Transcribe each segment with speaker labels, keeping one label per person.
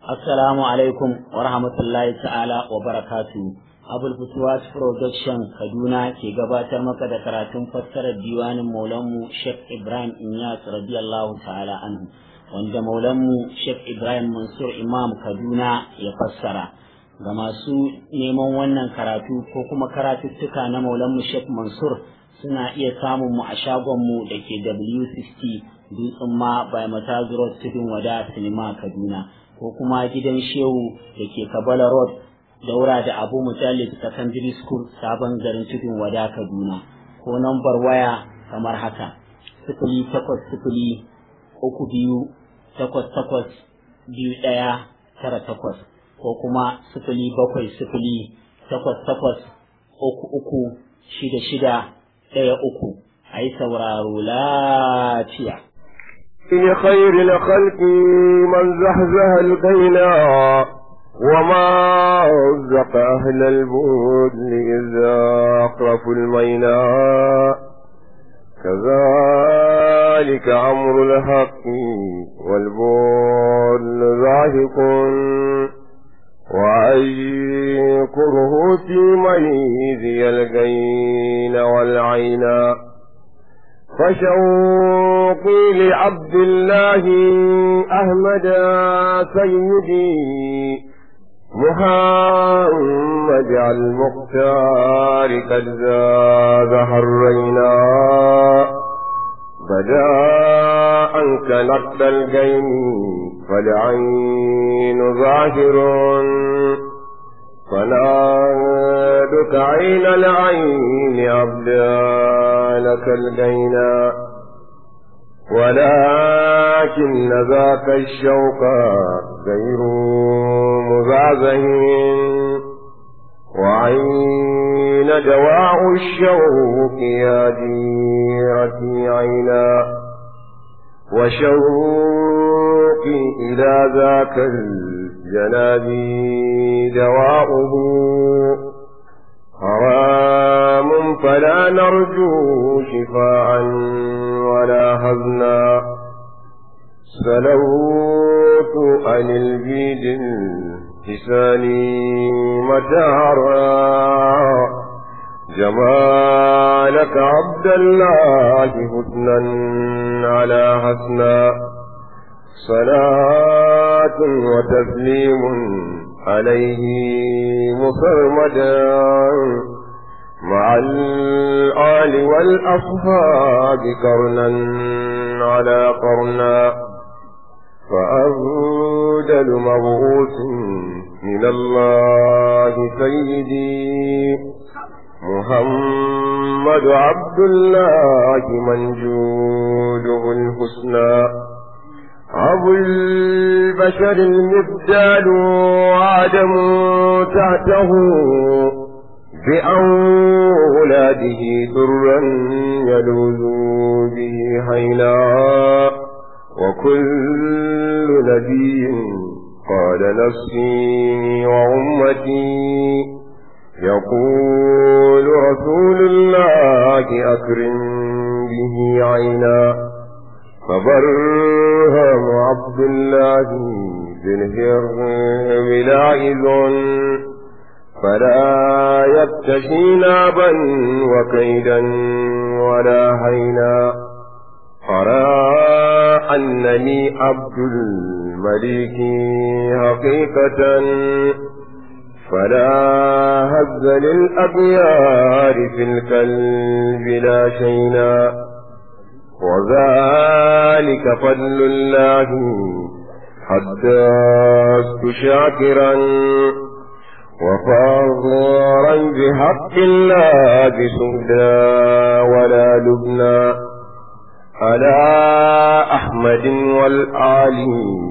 Speaker 1: Assalamu alaikum wa rahmatullahi ta'ala wa barakatu. Abul Futuwat Production Kaduna ke gabatar maka da karatun fassarar diwanin Maulanmu Sheikh Ibrahim Inyas radiyallahu ta'ala anhu wanda Maulanmu Sheikh Ibrahim Mansur Imam Kaduna ya fassara. Ga masu neman wannan karatu ko kuma karatuttuka na Maulanmu Sheikh Mansur suna iya samun mu a shagonmu da ke W60 Dutsen ma by Matazu Road Tudun Wada Sinima Kaduna. ko kuma gidan shehu da ke kabala road daura da abu mutallib secondary school sabon garin tudun wada kaduna ko nambar waya kamar haka sifili takwas sifili uku biyu takwas takwas biyu ɗaya tara takwas ko kuma sifili bakwai sifili takwas takwas uku uku shida shida ɗaya uku a yi sauraro lafiya
Speaker 2: في خير الخلق من زحزح القينا وما رزق أهل البدن إذا أقرفوا المينا كذلك أمر الحق والبول ذاهق وأيكره في ميزي القين والعينا فشوقي لعبد الله أحمد سيدي محمد المختار قد زاد حرينا بدا أنك نقد الجيم فالعين ظاهر فنادك عين العين أبدالك الجينا ولكن ذاك الشوق غير مزعزه وعين دواء الشوق يا جيرتي عينا وشوقي إلى ذاك الجنابي دواؤه حرام فلا نرجو شفاعا ولا هزنا سلوت عن البيد لساني مدارا جمالك عبد الله حسنا على حسنا صلاة وتسليم عليه مصرمدا مع الآل والأصحاب قرنا على قرنا فأفضل مبعوث من الله سيدي محمد عبد الله من جوده الحسنى أبو البشر المبدال وعدم تحته بأولاده درا يلوذ به حينا وكل نبي قال نفسي وأمتي يقول رسول الله أكرم به عينا فبرهم عبد الله بالهرم لائذ فلا يبتشي نابا وكيدا ولا هينا أرى أنني عبد الملك حقيقة فلا هز للأبيار في القلب لا شينا وذلك فضل الله حدثت شاكرا وفاضرا بحق الله بسهدا ولا لبنا على أحمد والآل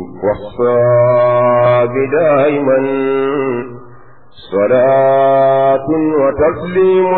Speaker 2: والصاب دائما صلاة وتسليم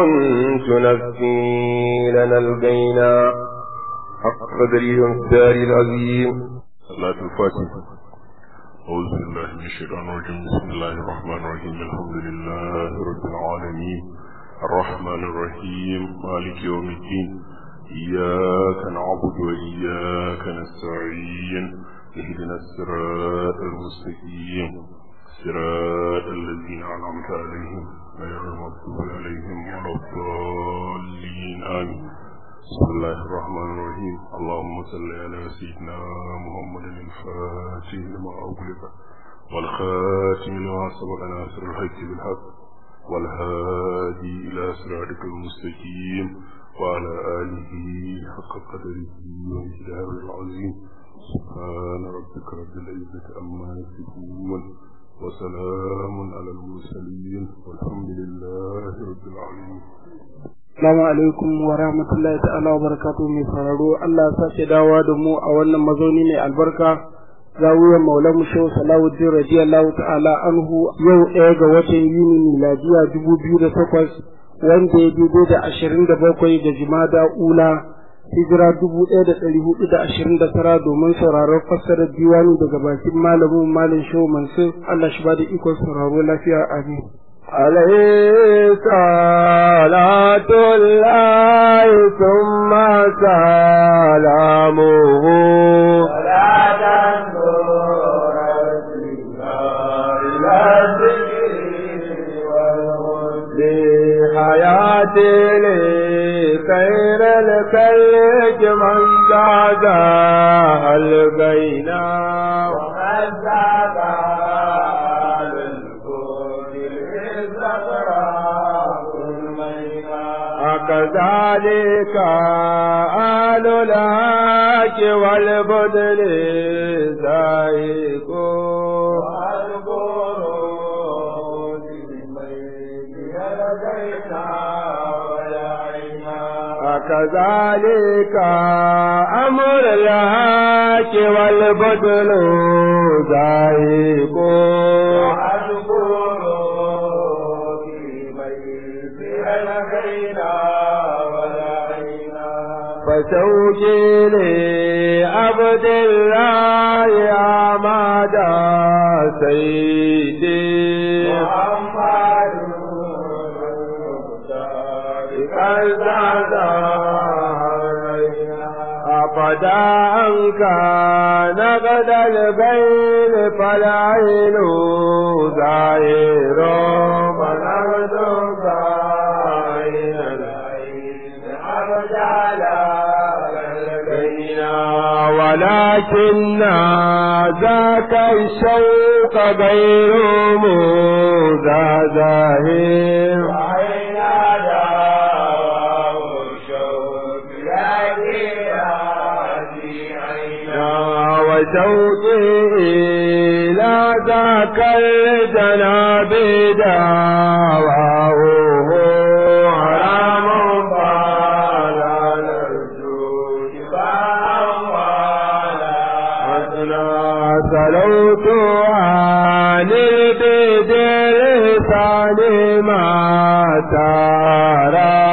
Speaker 2: تنفي لنا البينا حق قدره الدار العظيم
Speaker 3: صلاة الفاتحة أعوذ بالله من الشيطان الرجيم بسم الله الرحمن الرحيم الحمد لله رب العالمين الرحمن الرحيم مالك يوم الدين إياك نعبد وإياك نستعين اهدنا الصراط المستقيم صراط الذين أنعمت عليهم غير المغضوب عليهم ولا الضالين آمين بسم الله الرحمن الرحيم اللهم صل على سيدنا محمد الفاتح لما أغلق والخاتم لما سبق ناصر الحق بالحق والهادي إلى صراطك المستقيم وعلى آله حق قدره ومقداره العظيم سبحان ربك رب العزة عما يصفون وسلام على المرسلين والحمد لله رب العالمين
Speaker 4: Assalamu alaikum wa rahmatullahi ta'ala wa barakatuhu mai sauraro Allah ya sace dawa da mu a wannan mazauni mai albarka zawiyar maulamu shehu salawuddin radiyallahu ta'ala anhu yau ɗaya ga watan yuni miladiya dubu biyu da takwas wanda ya daidai da ashirin da bakwai da jimada ula hijira dubu ɗaya da ɗari hudu da ashirin da tara domin sauraron fassarar diwani daga bakin malamin malin shehu mansur Allah shi ba da ikon sauraro lafiya amin.
Speaker 2: عليه صلاة الله ثم سلامه لحياتي لخير الخلق من زادها البينا ومن زادها كذلك آل الهاك والبدل زائق كذلك أمر الهاك والبدل زائق فزوجي لعبد الله عماد سيدي محمد أبدا أن كان قد البين فالعين ظاهر فنرد ظاهر ولكن ذاك الشوق غير مزازه وشوقي إلى ذاك الجناب دعواه حرام فلا نرجو سلوت عن البدر ثاني ما ترى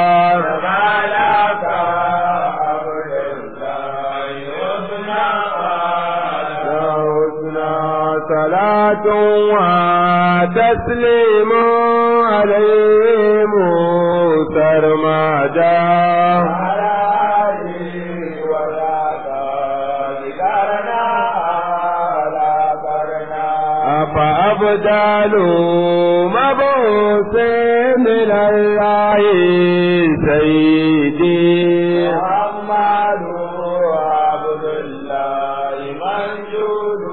Speaker 2: صلاة وتسليم عليهم سرمدا فأبدال مبعوث من الله سيدي محمد عبد الله منجود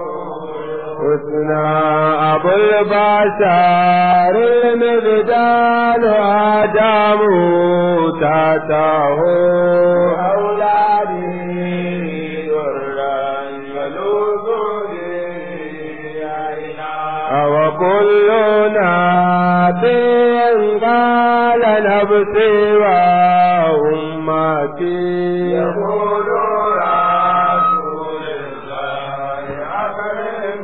Speaker 2: حسنا أبو البشر المبدال آدم تاته أولادي درا يلوذ وكلنا قال نفسي وأمتي يقول رسول الله أكرم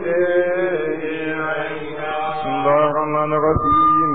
Speaker 2: بسم الله الرحمن الرحيم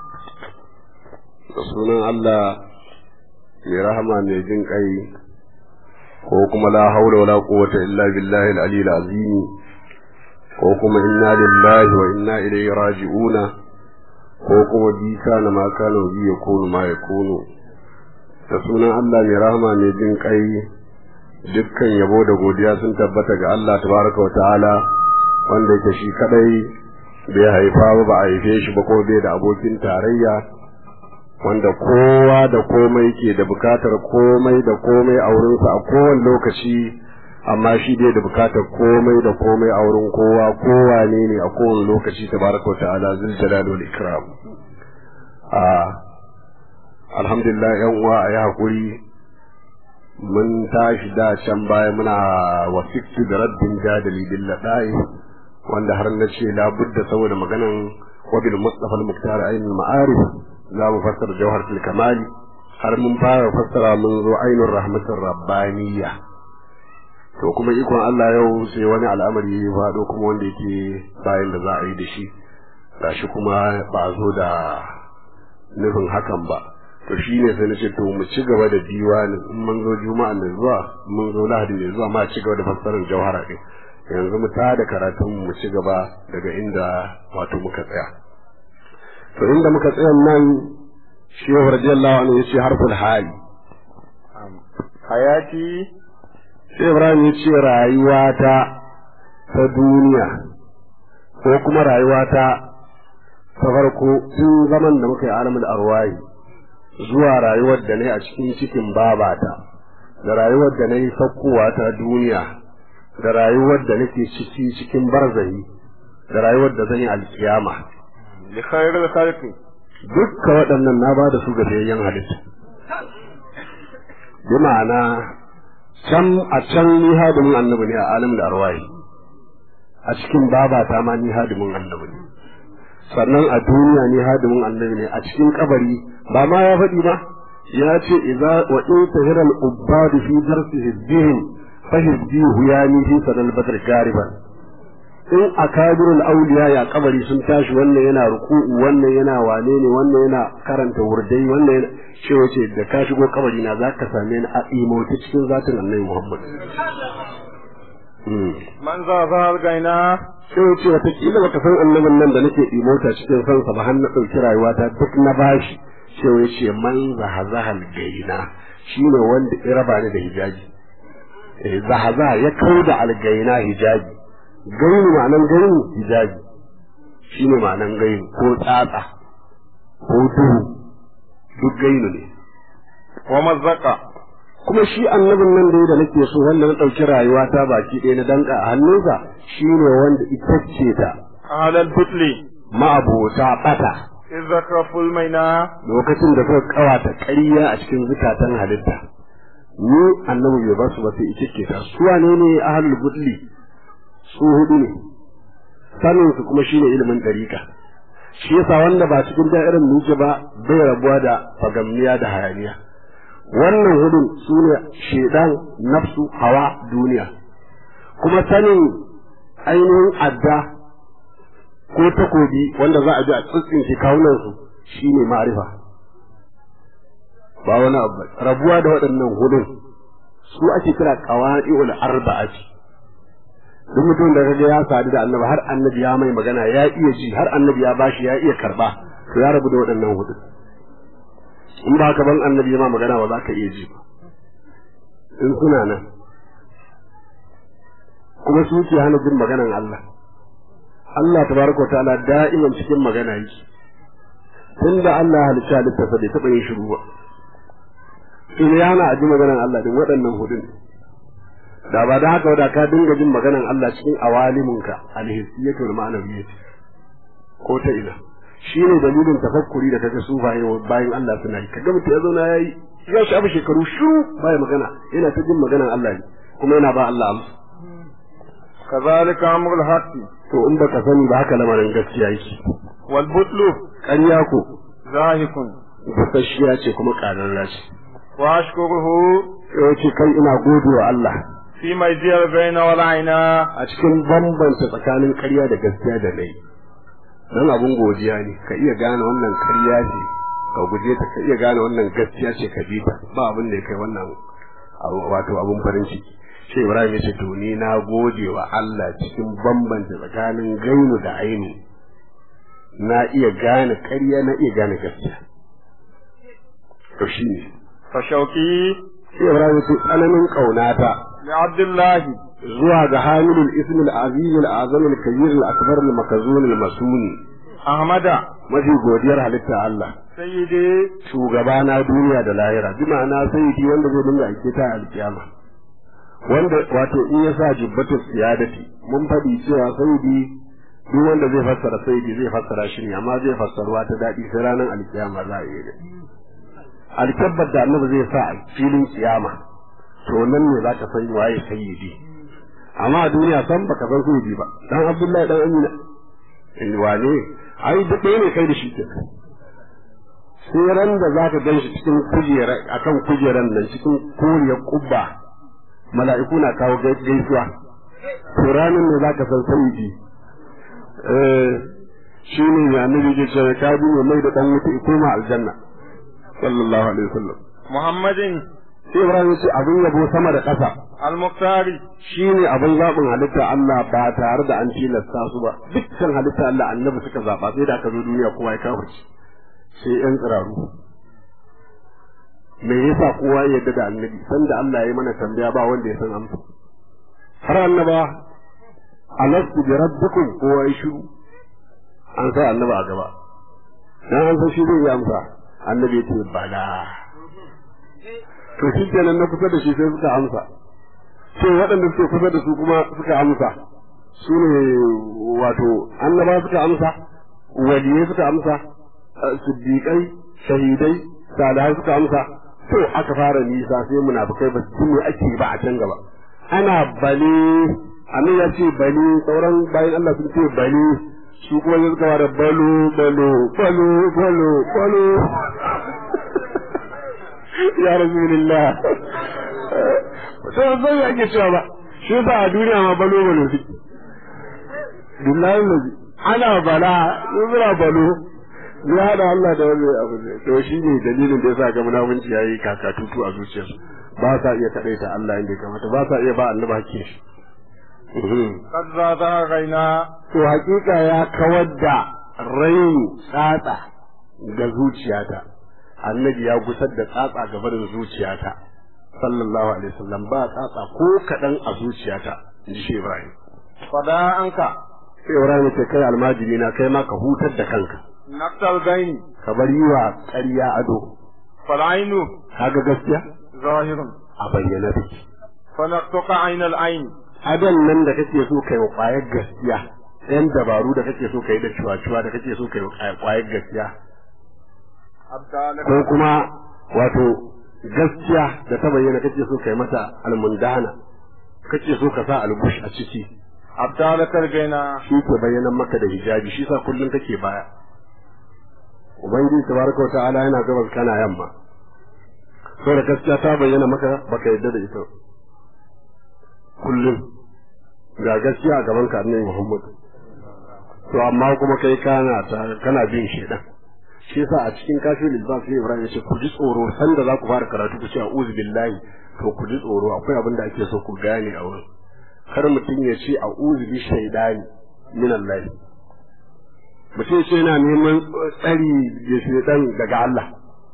Speaker 5: sunan Allah mai rahama mai jin kai ko kuma la haula wala quwwata illa billahi al-ali al-azim ko kuma inna lillahi wa inna ilaihi raji'una ko kuma bi kana ma kana bi yakunu ma yakunu da sunan Allah mai rahama mai jin kai dukkan yabo da godiya sun tabbata ga Allah tabaraka wa ta'ala wanda yake shi kadai bai haifa ba ba a haife shi ba ko bai da abokin tarayya wanda kowa da komai ke da bukatar komai da komai a wurinsa a kowane lokaci amma shi dai da bukatar komai da komai a wurin kowa kowa ne ne a kowane lokaci tabaraka wa ta'ala zul jalal wal ikram a alhamdulillah yan uwa a yi hakuri mun tashi da can baya muna wasiktu da raddin jadali bil ladai wanda har na ce labudda saboda maganan wabil mustafa al-muktar ainul ma'arif za mu fassara jawharatul kamali har mun fara fassara mun zo ainul rahmatur rabbaniyya to kuma ikon Allah yau sai wani al'amari ya faɗo kuma wanda yake bayan da za a yi da shi gashi kuma ba a zo da nufin hakan ba to shi ne sai na ce to mu ci gaba da diwanin in mun zo juma'a mai zuwa mun zo lahadi mai zuwa ma ci gaba da fassarar jawhara din yanzu mu tada karatun mu ci gaba daga inda wato muka tsaya to inda muka tsaya nan shehu radiyallahu anhu yace harful hali
Speaker 2: hayati
Speaker 5: sai ibrahim yace rayuwata ta duniya ko kuma rayuwata ta farko tun zaman da muka yi alamul arwahi zuwa rayuwar da ne a cikin cikin babata da rayuwar da na yi sakkowa ta duniya da rayuwar da nake ciki cikin barzahi da rayuwar da zan yi alkiyama
Speaker 2: li khairil khalqi
Speaker 5: dukka waɗannan na ba da su ga fiyayyen halitta bi ma'ana can a can ni hadimin annabi ne a alim da arwahi a cikin babata ma ni hadimin annabi ne sannan a duniya ni hadimin annabi ne a cikin kabari ba ma ya faɗi ba ya ce idza wa in tahira al ubbad fi darsihi dhihin fa hizbi huyani fi sadal badr gariban in akabirul awliya ya kabari sun tashi wannan yana ruku'u wannan yana wane ne wannan yana karanta wurdai wannan yana ce wace da ka shigo kabari na zaka same ni a imota cikin zatin annabi Muhammad
Speaker 2: man za za gaina
Speaker 5: sai ce wataƙila baka san annabin nan da nake imota cikin sansa ba har na ɗauki rayuwata duk na bashi sai ya ce man zahazahal gaina shine wanda ya raba ni da hijabi eh zahaza ya kauda algaina hijabi gaini ma'anan gaini hijabi shine ma'anan gaini ko tsatsa ko duhu duk gaini ne
Speaker 2: wa mazzaka
Speaker 5: kuma shi annabin nan dai da nake so wanda na ɗauki rayuwa ta baki ɗaya na danka a hannunsa shine wanda ita ce ta
Speaker 2: ahlal butli
Speaker 5: ma'abota ɓata
Speaker 2: izakraful maina
Speaker 5: lokacin da suka kawata ƙarya a cikin zukatan halitta ni annabi bai basu ba sai ita ke ta su wane ne ahlul butli su hudu ne sanin su kuma shine ilimin dariƙa shi yasa wanda ba cikin da'irar nuke ba bai rabuwa da fagamniya da hayaniya wannan hudun su ne shedan nafsu hawa duniya kuma sanin ainihin adda ko takobi wanda za a ji a tsitsinke kawunan su shine ma'arifa ba wani abu rabuwa da waɗannan hudun su ake kira qawai'ul arba'ati duk mutum da kaga ya sadu da annabi har annabi ya mai magana ya iya ji har annabi ya bashi ya iya karba to ya rabu da waɗannan hudun in ba ka ban annabi ya ma magana ba za ka iya ji ba in suna nan kuma su ke hana jin maganan Allah Allah tabaraka wa ta'ala da'iman cikin magana yake tunda Allah ya halicci halittarsa bai taɓa yin shiru ba in ya hana a ji maganan Allah din waɗannan hudun da ba da haka da ka dinga jin maganan Allah cikin awaliminka alhissiyatu wal ma'anawiyyah ko ta ina shine dalilin tafakkuri da kaga sufaye bayan Allah suna yi kaga mutum ya zauna yayi ya shafi shekaru shiru baya magana yana ta jin maganan Allah ne kuma yana ba Allah amsa
Speaker 2: kazalika amrul haqqi
Speaker 5: to in baka sani ba haka lamarin gaskiya yake
Speaker 2: wal butlu
Speaker 5: ƙarya ko
Speaker 2: zahikun
Speaker 5: busasshiya ce kuma ƙararra ce
Speaker 2: wa ashkuruhu
Speaker 5: yawanci kai ina gode wa Allah
Speaker 2: fi majiyar baina wal aina
Speaker 5: a cikin bambanta tsakanin ƙarya da gaskiya da nai dan abun godiya ne ka iya gane wannan ƙarya ce ka guje ta ka iya gane wannan gaskiya ce ka bi ta ba abin da ya kai wannan abu- wato abun farin ciki shi Ibrahim ya ce to ni na gode wa Allah cikin bambanta tsakanin gainu da aini na iya gane ƙarya na iya gane gaskiya to shine
Speaker 2: fa shauki
Speaker 5: sai Ibrahim ya ce tsananin ƙaunata
Speaker 2: لعبد الله
Speaker 5: zuwa ga hamilul ism al-azim al-azam al-kabir al-akbar al-makazun al-masuni
Speaker 2: أحمد
Speaker 5: mafi godiyar halitta Allah
Speaker 2: سيدي
Speaker 5: shugaba na duniya da lahira bi ma'ana sayyidi wanda zai dinga aike ta alkiyama wanda wato in ya sa jibbatu siyadati mun faɗi cewa sayyidi duk wanda zai fassara sayyidi zai fassara shi ne amma zai fassarwa ta daɗi sai ranar alkiyama za a yi da alkabbar da annabi zai sa a filin kiyama to nan ne za ka san waye sayyidi amma a duniya san baka san sayyidi ba dan abdullahi dan amina in wane ai duk ɗaya ne kai da shi kenan sai ran da za ka gan shi cikin kujera akan kujeran nan cikin koriyar kubba mala'iku na kawo gai- gaisuwa to ranar ne za ka san sayyidi eh shi ne ya annabi ke cewa ka bi mai mai da dan wuta ya koma aljanna sallallahu alaihi wasallam
Speaker 2: محمد
Speaker 5: sai Ibrahim ya ce abin yabo sama da ƙasa
Speaker 2: المختار
Speaker 5: shi ne abin zaɓin halitta Allah ba tare da an tilasta su ba dukkan halitta Allah annabi suka zaɓa sai da aka zo duniya kowa ya kafarci sai ƴan tsiraru me yasa kowa ya yarda da annabi sanda Allah ya yi mana tambaya ba wanda ya san amsa har annaba alastu bi rabbikum kowa ya shiru an sa annaba a gaba dan an san shi zai yi amsa annabi ya ce bala to shi kenan na kusa da shi sai suka amsa sai waɗanda suke kusa da su kuma suka amsa su ne wato annaba suka amsa waliyai suka amsa eh, siddiƙai shahidai salihai suka amsa to aka fara nisa sai munafukai ba su me ake ba a can gaba ana bale annabi ya ce bale sauran bayan Allah sun ce bale su kuma sai suka fara balo balo balo balo balo ya rasulullah to zai yake cewa ba shi ba a duniya ma balo balo suke billahi lazi ana bala yuzra balo ya hada Allah da wani abu ne to shi ne dalilin da yasa ga munafunci yayi kakatutu a zuciyarsu ba sa iya kadaita Allah inda ya kamata ba sa iya ba annabi hakkin shi
Speaker 2: قد زادها غينا
Speaker 5: to hakika ya kawar da raini tsatsa ga zuciyata annabi ya gusar da tsatsa gaba da zuciyata sallallahu alaihi wasallam ba tsatsa ko kaɗan a zuciyata in ji shi Ibrahim
Speaker 2: فدا عنك
Speaker 5: sai Ibrahim ce kai almajiri na kai ma ka hutar da kanka
Speaker 2: نقص الغين
Speaker 5: ka bar yi wa ƙarya ado
Speaker 2: فالعين
Speaker 5: kaga gaskiya
Speaker 2: ظاهر
Speaker 5: a bayyana take
Speaker 2: فنقطق عين العين
Speaker 5: adon nan da kake so kai wa ƙwayar gaskiya ɗan dabaru da kake so kai da cuwa-cuwa da kake so kai wa ƙwayar gaskiya
Speaker 2: أبدالك
Speaker 5: ko kuma wato gaskiya da ta bayyana kake so kai mata almundana kake so ka sa albush a ciki
Speaker 2: أبدالك الغنى
Speaker 5: shi ke bayyana maka da hijabi shi sa kullum kake baya ubangiji tabaraka wa ta'ala yana gabas kana yamma da gaskiya ta bayyana maka baka yadda da ita kullum ga gaskiya a gaban ka annabi Muhammad to amma kuma kai kana ta- kana bin shedan shi yasa a cikin kafin lisbaf sai Ibrahim ya ce ku ji tsoro sanda za ku fara karatu ku ce a'udhu billahi to ku ji tsoro akwai abin da ake so ku gane a wurin kar mutum ya ce a'udhu bi shaydani min Allah mutum ya ce yana neman tsari da shaydan daga Allah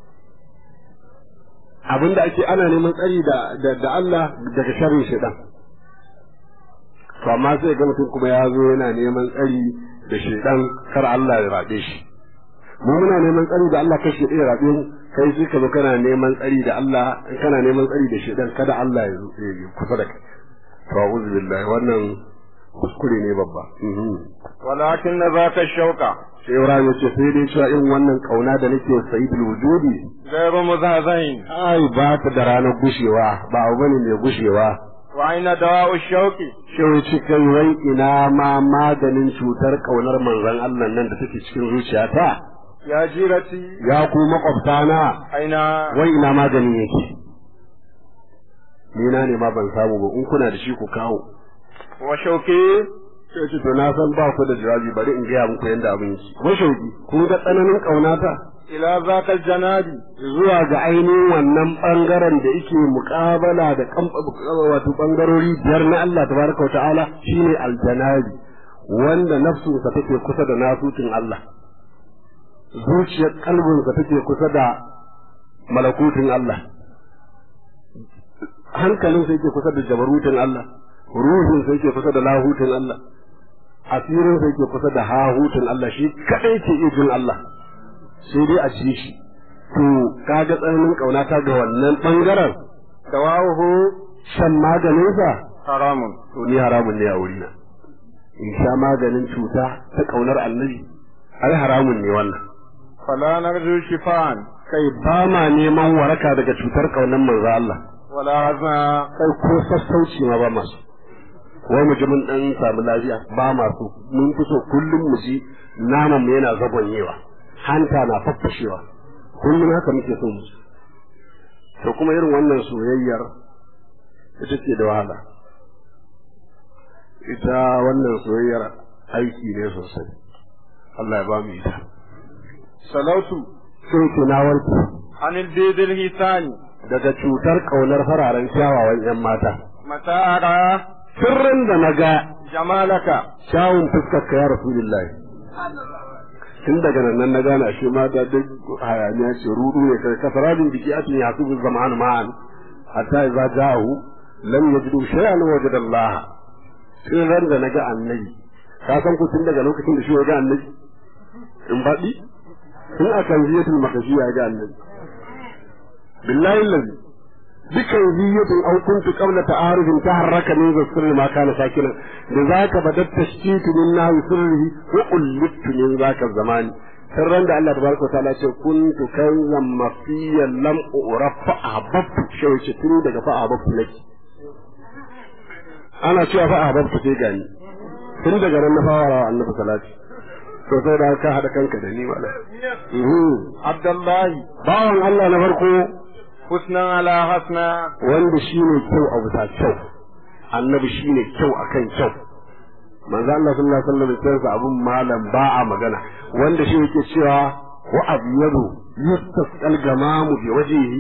Speaker 5: abin da ake ana neman tsari da da, da Allah daga sharrin shaydan to amma sai ga mutum kuma ya zo yana neman tsari da shaydan kar Allah ya rabe shi mu muna neman tsari da Allah kashe ɗaya rabe mu kai sai ka zo kana neman tsari da Allah kana neman tsari da shaydan kada Allah ya zo ya kusa da kai to a'udhu billahi wannan kuskure ne babba mhm
Speaker 2: ولكن ذاك الشوق
Speaker 5: sai Ibrahim ya ce sai dai cewa in wannan kauna da nake wa sayyidul wujudi
Speaker 2: غير مزهزين
Speaker 5: ai ba ta da ranar gushewa ba abu bane mai gushewa
Speaker 2: وأين دواء الشوق
Speaker 5: Shehu ci kai wai ina ma maganin cutar kaunar manzon Allah nan da take cikin zuciyata
Speaker 2: يا جيرتي
Speaker 5: ya ku makwabtana
Speaker 2: أين
Speaker 5: wai ina maganin yake ni na ne ma ban samu ba in kuna da shi ku kawo
Speaker 2: وشوقي
Speaker 5: sai ce to na san ba ku da jawabi bari in gaya muku yanda abin yake mashauki kun ga tsananin kaunata
Speaker 2: إلى ذاك الجناب
Speaker 5: zuwa ga ainihin wannan bangaren da yake muƙabala da kam- wato bangarori biyar na Allah tabaraka wa ta'ala shine aljanabi wanda nafsunsa take kusa da nasutin Allah zuciyar kalbinsa take kusa da malakutin Allah hankalin sai ke kusa da jabarutin Allah ruhin sai ke kusa da lahutin Allah asirin sai ke kusa da hahutin Allah shi kadai ke iya jin Allah sai dai a ci shi to kaga tsananin kaunata ga wannan bangaren
Speaker 2: dawahu
Speaker 5: shan maganinsa
Speaker 2: haramun
Speaker 5: to ni haramun ne a wurina in sha maganin cuta ta kaunar annabi ai haramun ne wannan
Speaker 2: fala narju shifan
Speaker 5: kai ba ma neman waraka daga cutar kaunar manzo Allah
Speaker 2: wala hazna
Speaker 5: kai ko sassauci ma ba masu wai mu ji mun dan samu lafiya ba masu mun fi so kullum mu ji naman mu yana zagonyewa hanta na faffashewa kullum haka muke so mu ji to kuma irin wannan soyayyar ita ce da wahala ita wannan soyayyar aiki ne sosai Allah ya ba mu ita
Speaker 2: salautu
Speaker 5: sai ke na warke
Speaker 2: anil bidil hisani
Speaker 5: daga cutar kaunar fararen kyawawan yan mata
Speaker 2: mata ara
Speaker 5: sirrin da na ga
Speaker 2: jamalaka
Speaker 5: kyawun fuskar ka ya rasulullahi tun daga nan nan na gane ashe mata duk hayaniya ce rudu ne kai kasaradin biki atin ya su zaman ma'an hatta idza ja'u lam yajidu shay'an wajada Allah sai ran da naga annabi ka san ku tun daga lokacin da shi ya ga annabi in baɗi tun a kan ziyatul makashi ya ga annabi billahi allazi dukan ziyatul aw kuntu qabla ta'arufin taharraka min sirri ma kana sakina da zaka badat tashkitu min nahi sirrihi wa qullitu min zaka zamani sirran da Allah tabaraka ta'ala ce kuntu kanzan mafiyan lam urafa ahbabtu shi tun daga fa ahbabtu nake ana cewa fa ahbabtu sai gani tun daga nan na fara annabi salati to sai da ka hada kanka da ni wala
Speaker 2: abdullahi
Speaker 5: bawan Allah na farko
Speaker 2: husnan ala hasna
Speaker 5: wanda shine kyau a bisa kyau annabi shine kyau akan kyau manzo Allah sallallahu alaihi wasallam sai abun malam ba a magana wanda shi yake cewa wa abyadu yustasqal gamamu bi wajhihi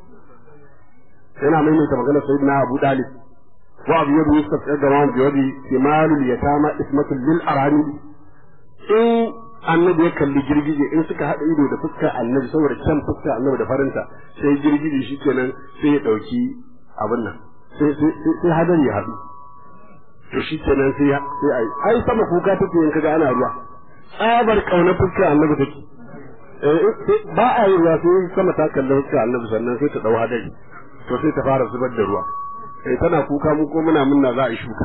Speaker 5: yana maimaita magana sayyidina Abu Dalib wa abyadu yustasqal gamamu bi wajhihi kimalul yatama ismatul lil arani in annabi ya kalli girgije in suka haɗa ido da fuskar annabi saboda kyan fuskar annabi da farinta sai girgije shi kenan sai ya ɗauki abin nan sai hadari ya haɗu to shi kenan sai sai ai ai sama kuka take in kaga ana ruwa tsabar kauna fuskar annabi take ba a yi ruwa sai sama ta kalli fuskar annabi sannan sai ta ɗau hadari to sai ta fara zubar da ruwa eh tana kuka mu ko muna munna za a yi shuka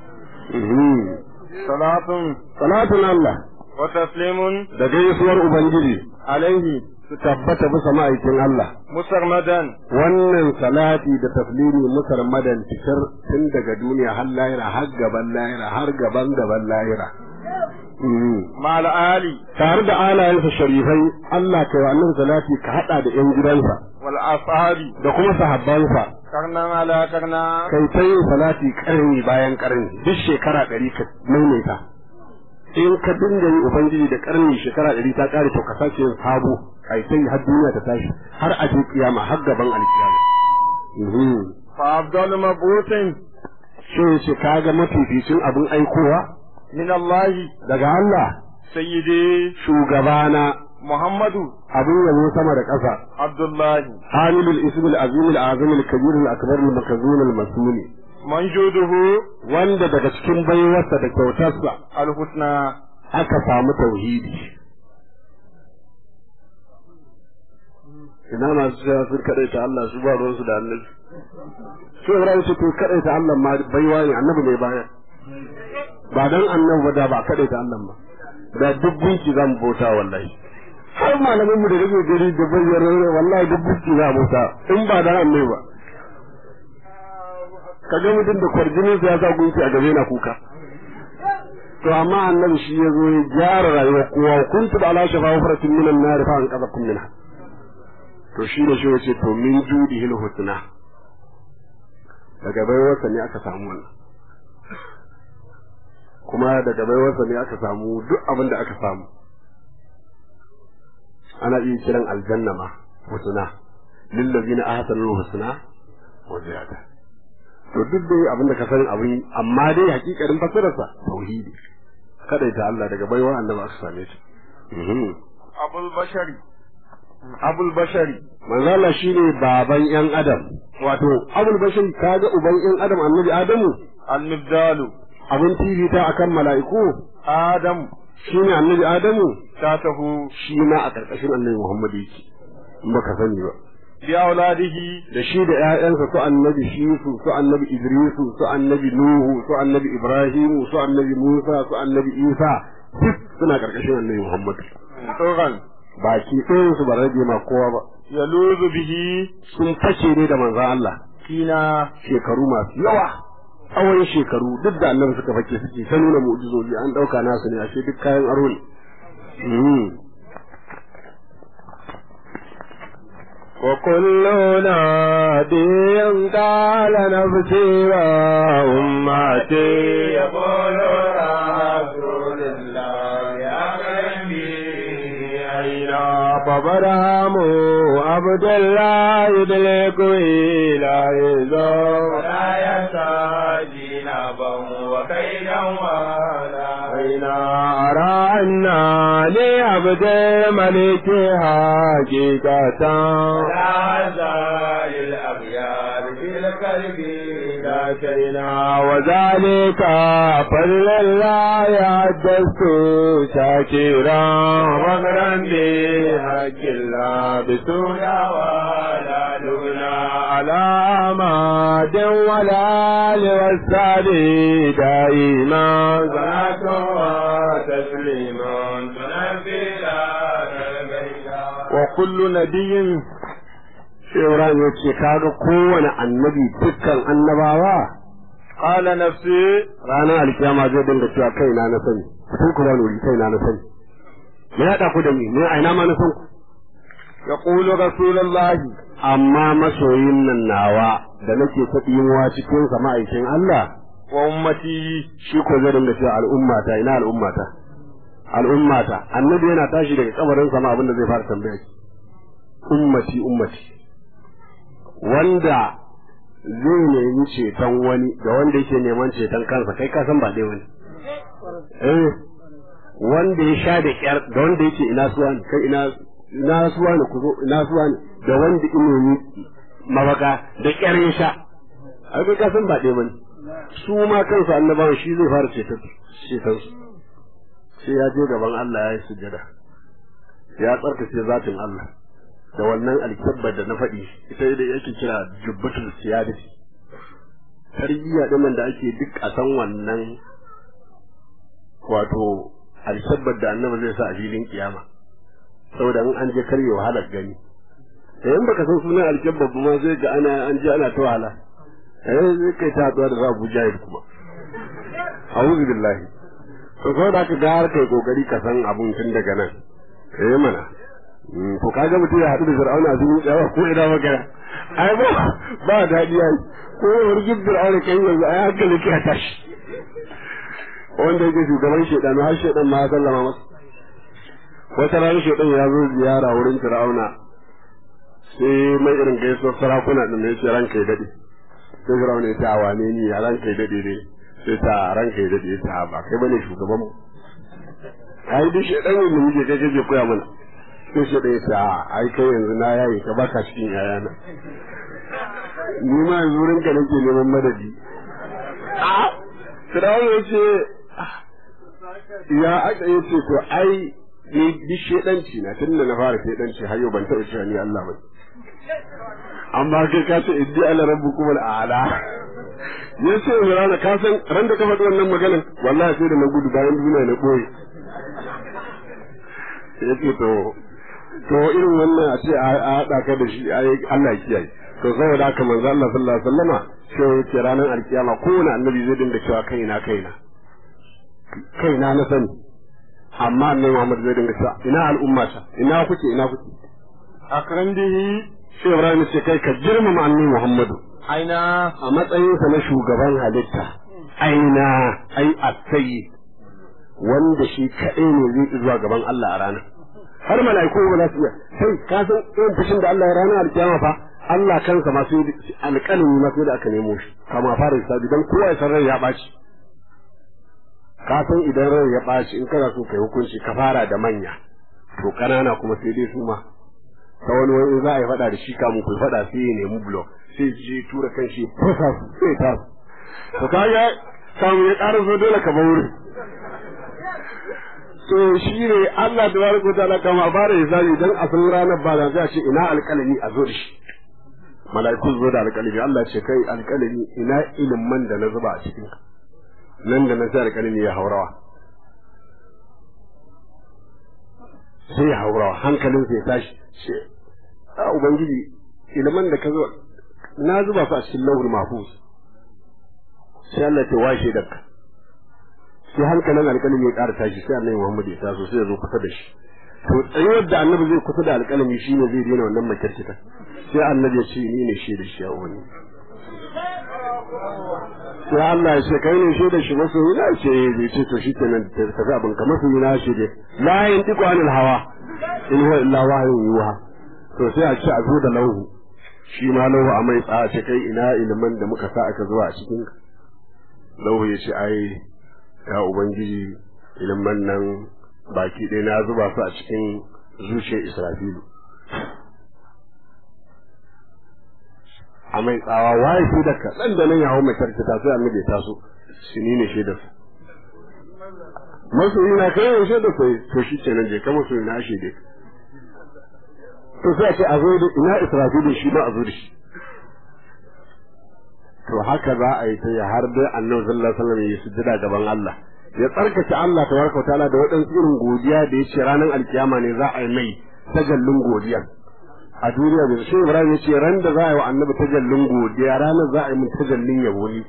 Speaker 2: salatun
Speaker 5: salatun Allah
Speaker 2: wa taslimun
Speaker 5: da gaisuwar Ubangiji
Speaker 2: alaihi
Speaker 5: su tabbata bisa ma'aikin Allah.
Speaker 2: musarmadan
Speaker 5: Wannan salati da taslimi musarmadan cikar tun daga duniya har lahira har gaban lahira har gaban gaban lahira.
Speaker 2: ma'al ali
Speaker 5: Tare da alayensa sharifai Allah kai wa annabi salati ka haɗa da ‘yan gidansa
Speaker 2: wal ashabi
Speaker 5: da kuma sahabbansa
Speaker 2: karnan ala karna
Speaker 5: kai ta yin salati ƙarni bayan ƙarni duk shekara ɗari ka maimaita. in ka dinga yi ubangiji da karni shekara ɗari ta ƙare to ka sake yin sabo kai sai har duniya ta tashi har a je kiyama har gaban alkiyama
Speaker 2: fa afdalu mabutin
Speaker 5: shi ce kaga mafificin abin aikowa
Speaker 2: min Allah
Speaker 5: daga Allah
Speaker 2: sayyidi
Speaker 5: shugabana
Speaker 2: Muhammadu
Speaker 5: abin yabo sama da ƙasa
Speaker 2: Abdullahi
Speaker 5: hamilul ismul azimul azimul kabirul akbarul makazunul masuni
Speaker 2: manjuduhu
Speaker 5: wanda daga cikin baiwarsa da kyautarsa
Speaker 2: alhusna
Speaker 5: aka samu tauhidi ina masu cewa sun kaɗaita Allah su ba ruwansu da annabi so Ibrahim ce to kaɗaita Allah ma baiwa ne annabi ne baya ba dan annabi ba da ba kaɗaita Allah ba da duk gunki za mu bauta wallahi har malamin mu da rage gari da bayyana wallahi duk gunki za mu bauta in ba dan annabi ba kaga mutum da kwarjinin ya sa gunki a gabe na kuka to amma annabi shi ya zo ya gyara rayuwar kowa kuntu da ala shafa wafaratin minan nar fa an kaza kun minha to shi ne shi yace to min judihi husna daga baiwarsa ne aka samu wannan kuma daga baiwarsa ne aka samu duk abin da aka samu ana iya kiran aljanna ma husna lillazina ahsanu husna wa ziyada to duk dai abin da ka san abin amma dai hakikarin fasararsa tauhidi kada ta Allah daga baiwa annabi aka same shi
Speaker 2: abul bashari abul bashari
Speaker 5: manzo Allah shine baban yan adam wato abul bashir kaga uban yan adam annabi adamu
Speaker 2: al-nibdalu
Speaker 5: abin tirita akan mala'iku
Speaker 2: adam
Speaker 5: shine annabi adamu
Speaker 2: tatahu
Speaker 5: shi ma a karkashin annabi Muhammad yake in baka sani ba
Speaker 2: bi auladihi
Speaker 5: da shi da ƴaƴansa su annabi shisu su annabi idrisu su annabi nuhu su annabi ibrahimu su annabi musa su annabi isa duk suna karkashin annabi Muhammad
Speaker 2: tsoron
Speaker 5: baki ɗayan su ba rage ma kowa ba
Speaker 2: yaluzu bihi
Speaker 5: sun fashe ne da manzon Allah
Speaker 2: kina
Speaker 5: shekaru masu yawa tsawon shekaru duk da annabi suka fake suke ta nuna mu'jizoji an ɗauka nasu ne ashe duk kayan aro ne
Speaker 2: وكل نادي قال نفسي وأمتي يقول رسول الله يا أين فبرهم عبد الله يدلك إلى يزور ولا يستجي نبا وكيدا ولا أين أرى أن لعبد الملك حقيقة لا زال الأغيار في القلب لا شينا وذلك فضل الله حدثت شاكرا وغرا بحق الله بسويا ولا لغنا على أماد ولا لوسال دائما صلاة وتسليما تنفي وكل نبي
Speaker 5: Ibrahim ya ce kaga kowane annabi dukkan annabawa
Speaker 2: قال نفسي
Speaker 5: ranar alkiyama zai dinga cewa kaina na sani kun ku wuri kaina na sani me ya ku da ni ne aina ma na san ku
Speaker 2: يقول رسول الله
Speaker 5: amma masoyin nan nawa da nake ta tsinuwa cikin sa ma'aikin Allah
Speaker 2: وأمتي
Speaker 5: shi ko zai dinga cewa al'ummata ina al'ummata al'ummata annabi yana tashi daga kabarin sama abin da zai fara tambaya shi ummati ummati wanda zai nemi ceton wani da wanda yake neman ceton kansa kai ka san ba dai wani eh wanda ya sha da kyar da wanda yake ina suwa ne kai ina ina suwa ne ku zo ina suwa ne da wanda inomi mabaka da kyar ya sha ai kai ka san ba dai wani su ma kansu annabawan shi zai fara ceton ceton su sai ya je gaban Allah ya yi sujada ya tsarkace zatin Allah da wannan alkabbar da na faɗi ita da yake kira jubbatul siyadati tarbiyya din da ake duk a san wannan wato alkabbar da annabi zai sa a filin kiyama saboda in an je karye wahalar gani eh in baka san sunan alkabbar ba ma zai ga ana an je ana ta wahala eh zai kai ta haɗuwa da za Abu Jahil kuma a'udhu billahi to saboda ka ga har kai kokari ka san abun tun daga nan eh mana to kaga mutum ya haɗu da fir'auna a cikin tsawa ko ina magana ai ba ba daɗi ai ko warjin fir'auna kai yanzu ai hankali ka tashi wanda yake shugaban shedan har shedan ma ya sallama masa wata rana shedan ya zo ziyara wurin fir'auna sai mai irin gaisuwar sarakuna din ya ce ranka ya daɗe sai fir'auna ya ce a wane ni ya ranka ya daɗe ne sai ta ranka ya daɗe ya ce ba kai bane shugaban mu ai duk shedan ne mu je kai kake koya mana sai shi ɗaya ta ai kai yanzu na yayi ka baka cikin yayana ni ma yanzu wurin ka nake neman madadi a Firawun ya ce ya aka yi ce to ai ni bi shedanci na tun da na fara shedanci har yau ban taɓa cewa ni Allah ba amma kai ka ce iddi ala rabbukum al'ala ya ce Firawun ka san ran da ka faɗi wannan maganar wallahi sai da na gudu bayan duniya na ɓoye ya ce to to irin wannan a ce a haɗa ka da shi Allah kiyaye to saboda haka manzo Allah sallallahu alaihi wasallama sai yake ranar alkiyama kowane annabi zai dinga cewa kaina kaina kaina na sani amma annabi Muhammad zai dinga cewa ina al'umma ta ina kuke ina kuke
Speaker 2: akran bihi
Speaker 5: sai Ibrahim ce kai ka girmama annabi Muhammadu
Speaker 2: aina
Speaker 5: a matsayinsa na shugaban halitta aina ai asayi wanda shi kaɗai ne zai zuwa gaban Allah a ranar har mala'iku ba za su iya sai ka san irin fushin da Allah ya ranar alkiyama fa Allah kansa ma sai alƙalami ma sai da aka nemo shi kama fara hisabi dan kowa ya san rai ya ɓaci ka san idan rai ya ɓaci in kana so kai hukunci ka fara da manya to ƙanana kuma sai dai su ma ta wani wani za a yi faɗa da shi kamun ku faɗa sai ya nemi blok sai je tura kan shi fasa su sai ta su to kaga kamun ya ƙara so dole ka wurin to shi ne Allah da baraka wa ta'ala kama fara hisabi dan a san ranar ba da sai a ce ina alƙalami a zo da shi mala'iku zo da alƙalami Allah ce kai alƙalami ina ilimin da na zuba a cikin ka nan da nan sai alƙalami ya haurawa sai ya haurawa hankalin sai ya tashi ce a ubangiji ilimin da ka zo na zuba su a cikin lauhul mahfuz sai Allah ta washe da ka sai hankalin alƙalami ya ƙara tashi sai annabi Muhammad ya taso sai ya zo kusa da shi to tsayuwar da annabi zai kusa da alƙalami shine zai daina wannan makirkita sai annabi ya ce ni ne shi da shi a wani sai Allah ya ce kai ne shi da shi masu yana ce zai ce to shi kenan ta tafi abin kamar su yana shi dai la yin tiku anil hawa in huwa illa wahyun yuha to sai a ce a zo da lauhu shi ma lauhu a mai tsaya ce kai ina ilimin da muka sa aka zuwa a cikin lauhu ya ce ai ya ubangiji ilimin nan baki ɗaya na zuba su a cikin zuciyar israfilu a mai tsawa waye shi da kaɗan da nan ya hau mai karkata sai annabi ya taso shi ni ne shaidar su masoyi na kai ne shaidar sai to shi kenan je ka masoyi na shaide to sai a ce a zo da ina israfilu shi ma a zo da shi to haka za a yi ta ya har dai annabi sallallahu alaihi wasallam ya sujjada gaban Allah ya tsarkake Allah tabaraka wa ta'ala da waɗansu irin godiya da ya ce ranar alkiyama ne za a yi mai tajallin godiya a duniya da shi Ibrahim ya ce ran da za a yi wa annabi tajallin godiya ranar za a yi mun tajallin yabo ni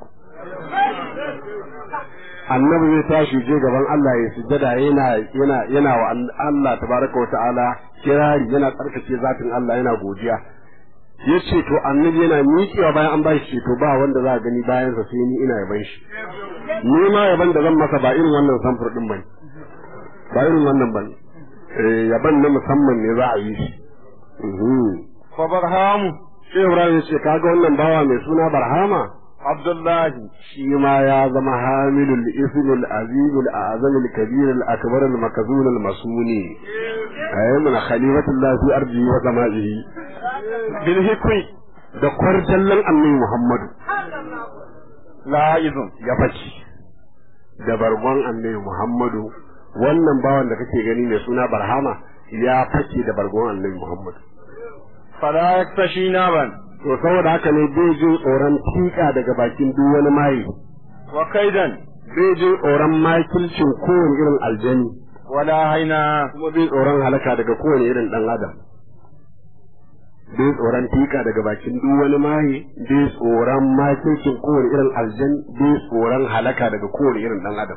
Speaker 5: annabi zai tashi je gaban Allah ya sujjada yana yana yana wa Allah tabaraka wa ta'ala kirari yana tsarkake zatin Allah yana godiya ya ce to annabi yana miƙewa bayan an bashi ceto ba wanda za a gani bayan sa sai ni ina yaban shi ni ma yaban da zan masa ba irin wannan samfur din bane ba irin wannan bane eh yaban na musamman ne za a yi shi
Speaker 2: fa barhamu
Speaker 5: sai Ibrahim ya ce kaga wannan bawa mai suna Barhama
Speaker 2: abdullahi
Speaker 5: shi ma ya zama hamilul ismul azimul azamul kabirul akbarul makazunul masuni ayyuna khalifatullah fi ardi wa sama'ihi
Speaker 2: bil hikmi
Speaker 5: da kwarjallan annabi Muhammadu
Speaker 2: la'izun
Speaker 5: ya faci da bargon annabi Muhammadu wannan bawan da kake gani mai suna Barhama ya fake da bargon annabi Muhammadu
Speaker 2: fala yaktashi naban
Speaker 5: to saboda haka ne bai jin tsoron tika daga bakin duk wani maye
Speaker 2: wa kaidan
Speaker 5: bai jin tsoron makilcin kowane irin aljani
Speaker 2: wala haina
Speaker 5: kuma bai tsoron halaka daga kowane irin dan adam bai tsoron tika daga bakin duk wani maye bai tsoron makilcin kowane irin aljani bai tsoron halaka daga kowane irin dan adam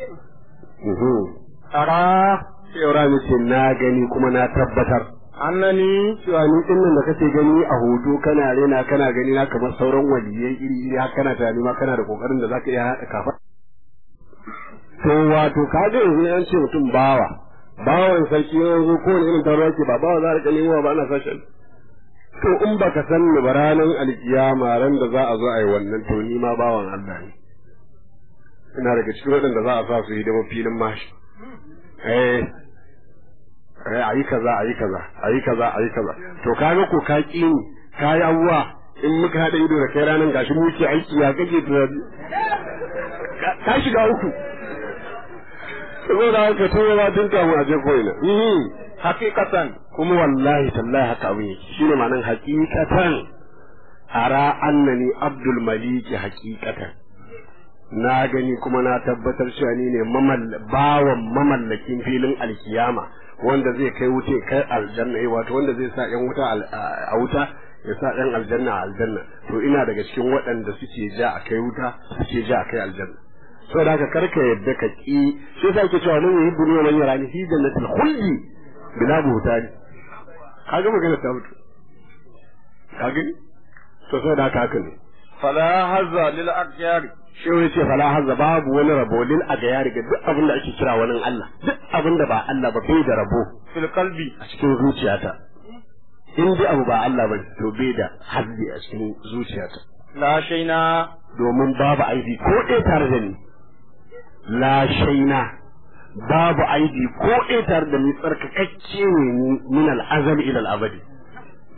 Speaker 2: ara
Speaker 5: sai ce na gani kuma na tabbatar
Speaker 2: annani
Speaker 5: cewa ni din nan da kake gani a hoto kana rena kana gani na kamar sauran waliyai iri iri har kana tunani ma kana da kokarin da zaka iya haɗa kafa to wato ka ga yanzu an ce mutum bawa bawan sarki yanzu ko wani irin taro yake ba bawa za a rika nemo ba ana sashen to in baka san ni ba ranar alkiyama ran da za a zo a yi wannan to ni ma bawan Allah ne ina daga cikin waɗanda za a sa su hidima filin mashi eh a yi kaza a yi kaza a yi kaza a yi kaza to kaga ko ka ƙi ni ka yi abuwa in muka haɗa ido da kai ranar gashi mu ke aiki ya kake tunani ka shiga uku saboda haka tun ba tun kamun a je ko ina
Speaker 2: hakikatan
Speaker 5: kuma wallahi tallahi haka abin yake shine ma'anar hakikatan ara annani abdul maliki hakikatan na gani kuma na tabbatar cewa ni ne bawan mamallakin filin alkiyama wanda zai kai wuce kai aljanna eh wato wanda zai sa yan wuta a wuta ya sa yan aljanna a aljanna to ina daga cikin waɗanda suke ja a kai wuta suke ja a kai aljanna saboda haka karka yadda ka ki shi yasa yake cewa nan yuhibbu ni man yarani fi jannatil khuldi bila buhtani kaga magana ta mutu kaga to saboda haka haka ne
Speaker 2: fala hazza lil aqyar
Speaker 5: shi ya ce fala hazza babu wani rabo lil agayari ga duk abin da ake kira wani Allah duk abin da ba Allah ba bai da rabo
Speaker 2: fil qalbi
Speaker 5: a cikin zuciyata in dai abu ba Allah ba to bai da hazzi a cikin zuciyata
Speaker 2: la shaina
Speaker 5: domin babu aibi ko ɗaya tare da ni la shaina babu aibi ko ɗaya tare da ni tsarkakakke ne ni min al-azal ila al-abadi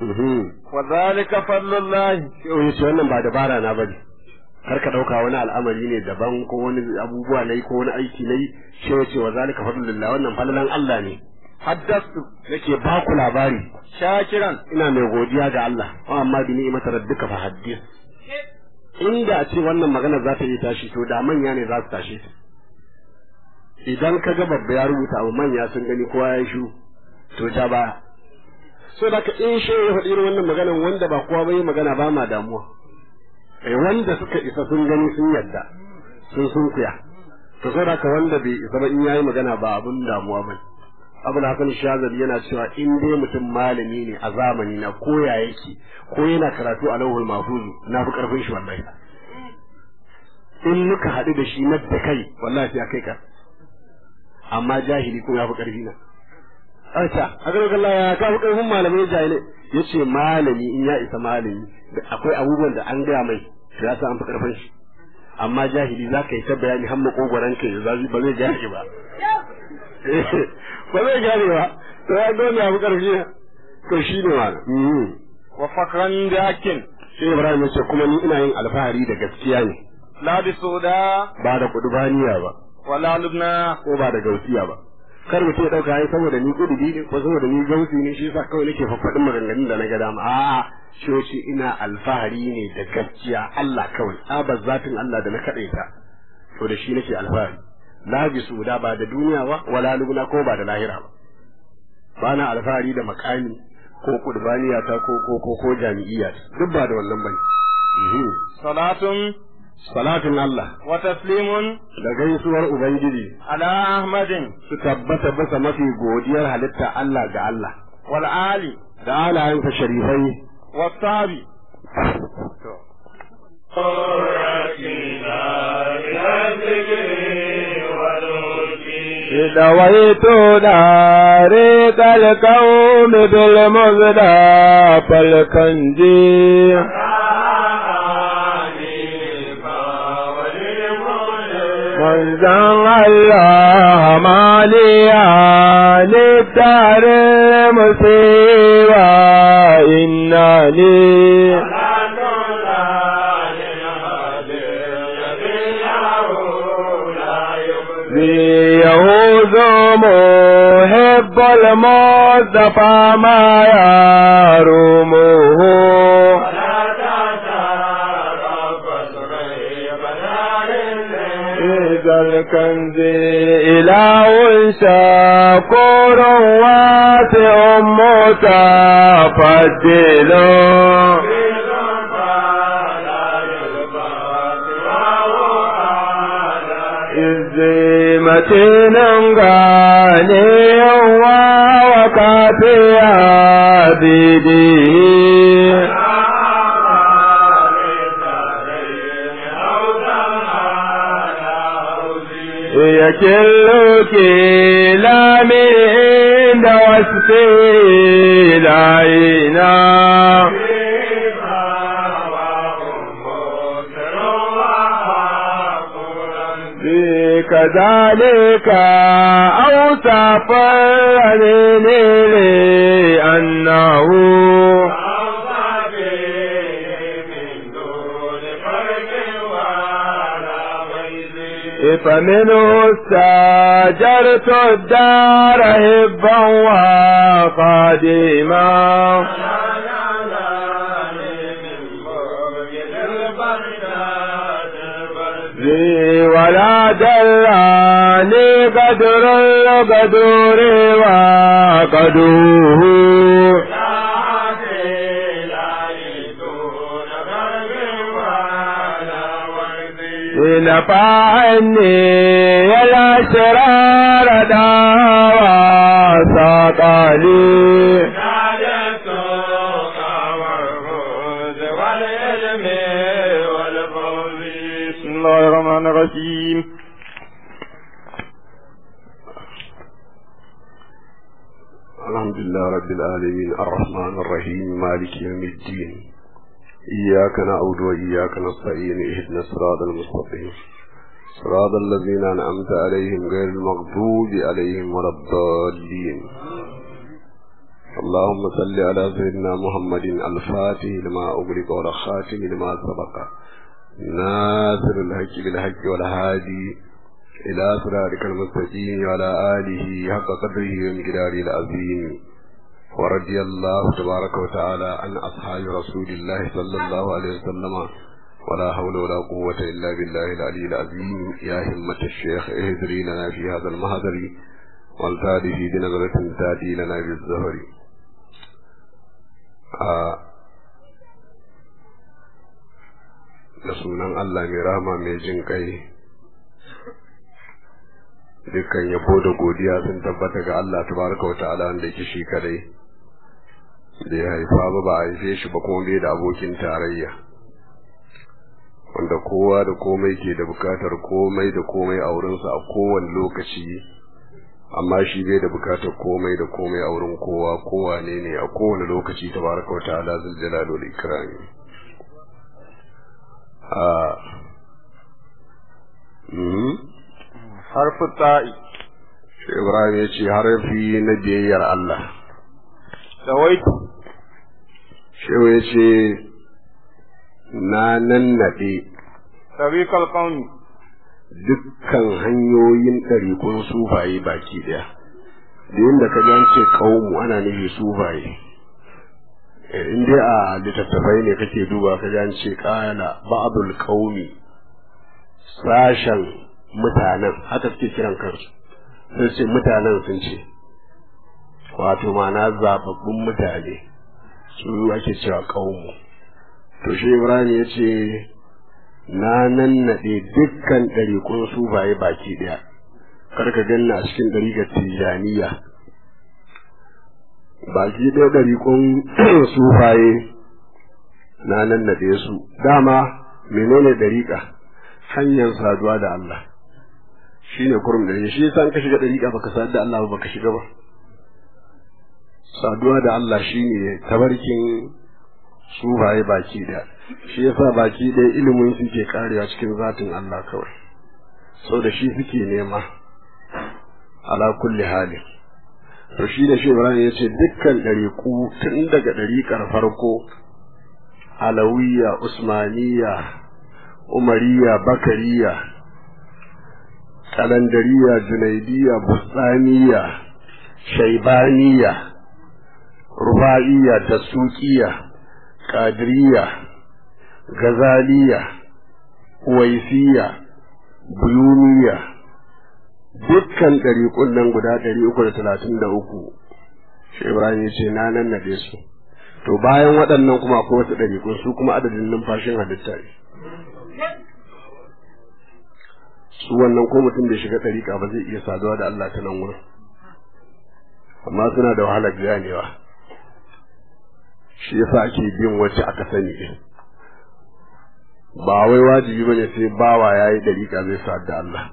Speaker 5: wa zalika fadlullahi yau yace wannan ba dabara na bane kar ka dauka wani al'amari ne daban ko wani abubuwa nayi ko wani aiki nayi shi yace wa zalika fadlullah wannan falalan Allah ne haddastu nake ba ku labari shakiran ina mai godiya ga Allah amma bi ni'imata rabbika fa haddith inda a ce wannan magana za ta yi tashi to da manya ne za su tashi idan ka ga babba ya rubuta abu manya sun gani kowa ya shu to ja ba so da ka in shi ya faɗi irin wannan maganan wanda ba kowa bai magana ba ma damuwa eh wanda suka isa sun gani sun yadda sun sun kuya to so da ka wanda bai isa ba in yayi magana ba abun damuwa ba abul hasan shazali yana cewa in dai mutum malami ne a zamani na koya yake ko yana karatu a lauhul mahfuz na fi karfin shi wallahi in muka haɗu da shi na da kai wallahi sai kai ka amma jahili ko ya fi karfi na Aisha, a ga Allah ya ka fi karfin malamai jahilai yace malami in ya isa malami akwai abubuwan da an gaya mai to ya san an fi karfin shi amma jahili za ka yi ta bayani har makogoran ka ya zazi ba zai gane ba ba zai gane ba to ya dole ya fi karfi na to shi ne ma wa fakran dakin sai Ibrahim ya ce kuma ni ina yin alfahari da gaskiya ne la bi soda ba da kudubaniya ba wala lubna ko ba da gausiya ba kar mutum ya dauka ai saboda ni kudubi ne ko saboda ni gausi ne shi yasa kawai nake faffadin maganganun da na ga dama a'a shoci ina alfahari ne da gaskiya Allah kawai abar zatin Allah da na kadaita to da shi nake alfahari la bi suda ba da duniya ba wala lubna ko ba da lahira ba ba na alfahari da makami ko kudbaniya ta ko ko ko ko jami'iyya duk ba da wannan bane salatun salatun Allah wa taslimun da gaisuwar ubangiji ala ahmadin su tabbata bisa mafi godiyar halitta Allah ga Allah wal ali da alayensa sharifai wa sabi
Speaker 2: دويت دارق الكون بالمزدى فالكنجي من زن الله ماليا للدار مصيبة إنني يهوذ محب المصطفى ما يرومه إذا الكنز إله شكور واسع متفضل متين غني وكافي عبيده يكل كلا من وسفي العينا كذلك أوصف لي أنه فمنه استاجرت الدار هبا وقديما ولا دلاني قدر القدور وقدوه نفعني الأسرار دعوى ساقالي بسم الله الرحمن الرحيم
Speaker 5: الحمد لله رب العالمين الرحمن الرحيم مالك يوم الدين إياك نعبد وإياك نستعين اهدنا الصراط المستقيم صراط الذين أنعمت عليهم غير المغضوب عليهم ولا الضالين اللهم صل على سيدنا محمد الفاتح لما أغلق والخاتم لما سبق ناصر الحق بالحق والهادي إلى صراطك المستقيم وعلى آله حق قدره ومقداره العظيم ورضي الله تبارك وتعالى عن أصحاب رسول الله صلى الله عليه وسلم ولا حول ولا قوة إلا بالله العلي العظيم يا همة الشيخ اهدري لنا في هذا المهدر والتالي في بنظرة تاتي لنا بالزهر آه da sunan Allah mai rama mai jin kai dukkan yabo da godiya sun tabbata ga Allah tabaraka wa ta'ala wanda yake shi kadai da ya haifa ba ba a haife shi ba kuma bai da abokin tarayya wanda kowa da komai ke da bukatar komai da komai a wurinsa a kowane lokaci amma shi bai da bukatar komai da komai a wurin kowa kowa ne ne a kowane lokaci tabaraka wa ta'ala zul jalal wal ikrami a
Speaker 4: harfu ta'i
Speaker 5: Ibrahim ya ce harafi na biyayyar Allah
Speaker 4: dawaitu
Speaker 5: Shehu ya ce na nannaɗe
Speaker 4: tariqal qawmi
Speaker 5: dukkan hanyoyin ɗarikun sufaye baki ɗaya da yadda ka an ce ƙaunmu ana nufi sufaye in dai a littattafai ne kake duba ka an ce ƙala ba'dul qaumi sashen mutanen haka suke kiran kansu sun ce mutanen sun ce wato ma'ana zababbun mutane su ake cewa ƙaunmu to shi ibrahim ya ce na nannaɗe dukkan ɗariƙun sufaye baki ɗaya kar ka ganna a cikin ɗariƙar tijaniya baki ɗaya ɗariƙun sufaye na nannaɗe su dama menene ɗariƙa hanyar saduwa da Allah shi ne kurum da shi yasa ka shiga ɗariƙa baka sadu da Allah ba baka shiga ba saduwa da Allah shine tabarkin sufaye baki ɗaya shi yasa baki ɗaya ilimin su ke karewa cikin zatin Allah kawai sau da shi suke nema ala kulli hali to shi da shi Ibrahim ya ce dukkan ɗariƙu tun daga ɗariƙar farko alawiya usmaniya umariya bakariya kalandariya junaidiya bustaniya shaibaniya ruba'iya dasukiya kadiriya gazaliya waisiya buyuniya dukkan ɗariƙun nan guda ɗari uku da talatin da uku shi ibrahim ya ce na nan naɗe su to bayan waɗannan kuma akwai wasu ɗariƙun su kuma adadin numfashin halitta ne su wannan ko mutum da shiga ɗariƙa ba zai iya saduwa da Allah ta nan wurin amma suna da wahalar ganewa shi yasa ake bin wacce aka sani din ba wai wajibi bane sai bawa yayi dariƙa zai sadu da Allah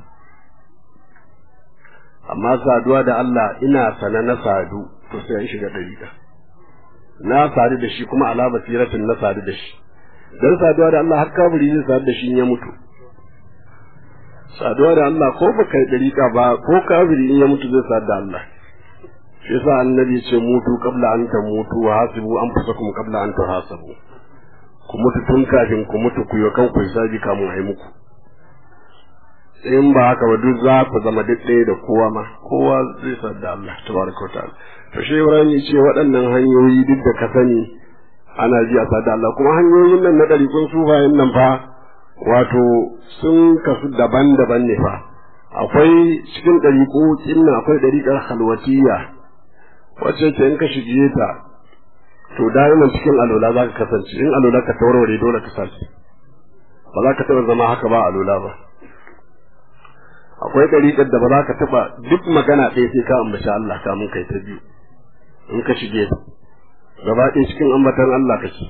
Speaker 5: amma saduwa da Allah ina sana na sadu to sai an shiga dariƙa na sadu da shi kuma ala basiratin na sadu da shi dan saduwa da Allah har kaburi zai sadu da shi in ya mutu saduwa da Allah ko baka yi dariƙa ba ko kafiri in ya mutu zai sadu da Allah shi yasa annabi ce mutu qabla an tamutu wa hasibu anfusakum qabla an tuhasabu ku mutu tun kafin ku mutu ku yi kan ku hisabi kamun ai muku in ba haka ba duk za ku zama duk ɗaya da kowa ma kowa zai san da Allah tabaraka wa ta'ala to shi Ibrahim ce waɗannan hanyoyi duk da ka sani ana ji a da Allah kuma hanyoyin nan na ɗariƙun sufayen nan fa wato sun kasu daban-daban ne fa akwai cikin ɗariƙo nan akwai ɗariƙar halwatiyya wacce ce in ka shige ta to da'iman cikin alola za ka kasance in alola ka taurare dole ka sace ba za ka taɓa zama haka ba alola ba akwai ɗariƙar da ba za ka taɓa duk magana ɗaya sai ka ambaci Allah kamun kai ta biyu in ka shige ta gaba ɗaya cikin ambatan Allah kake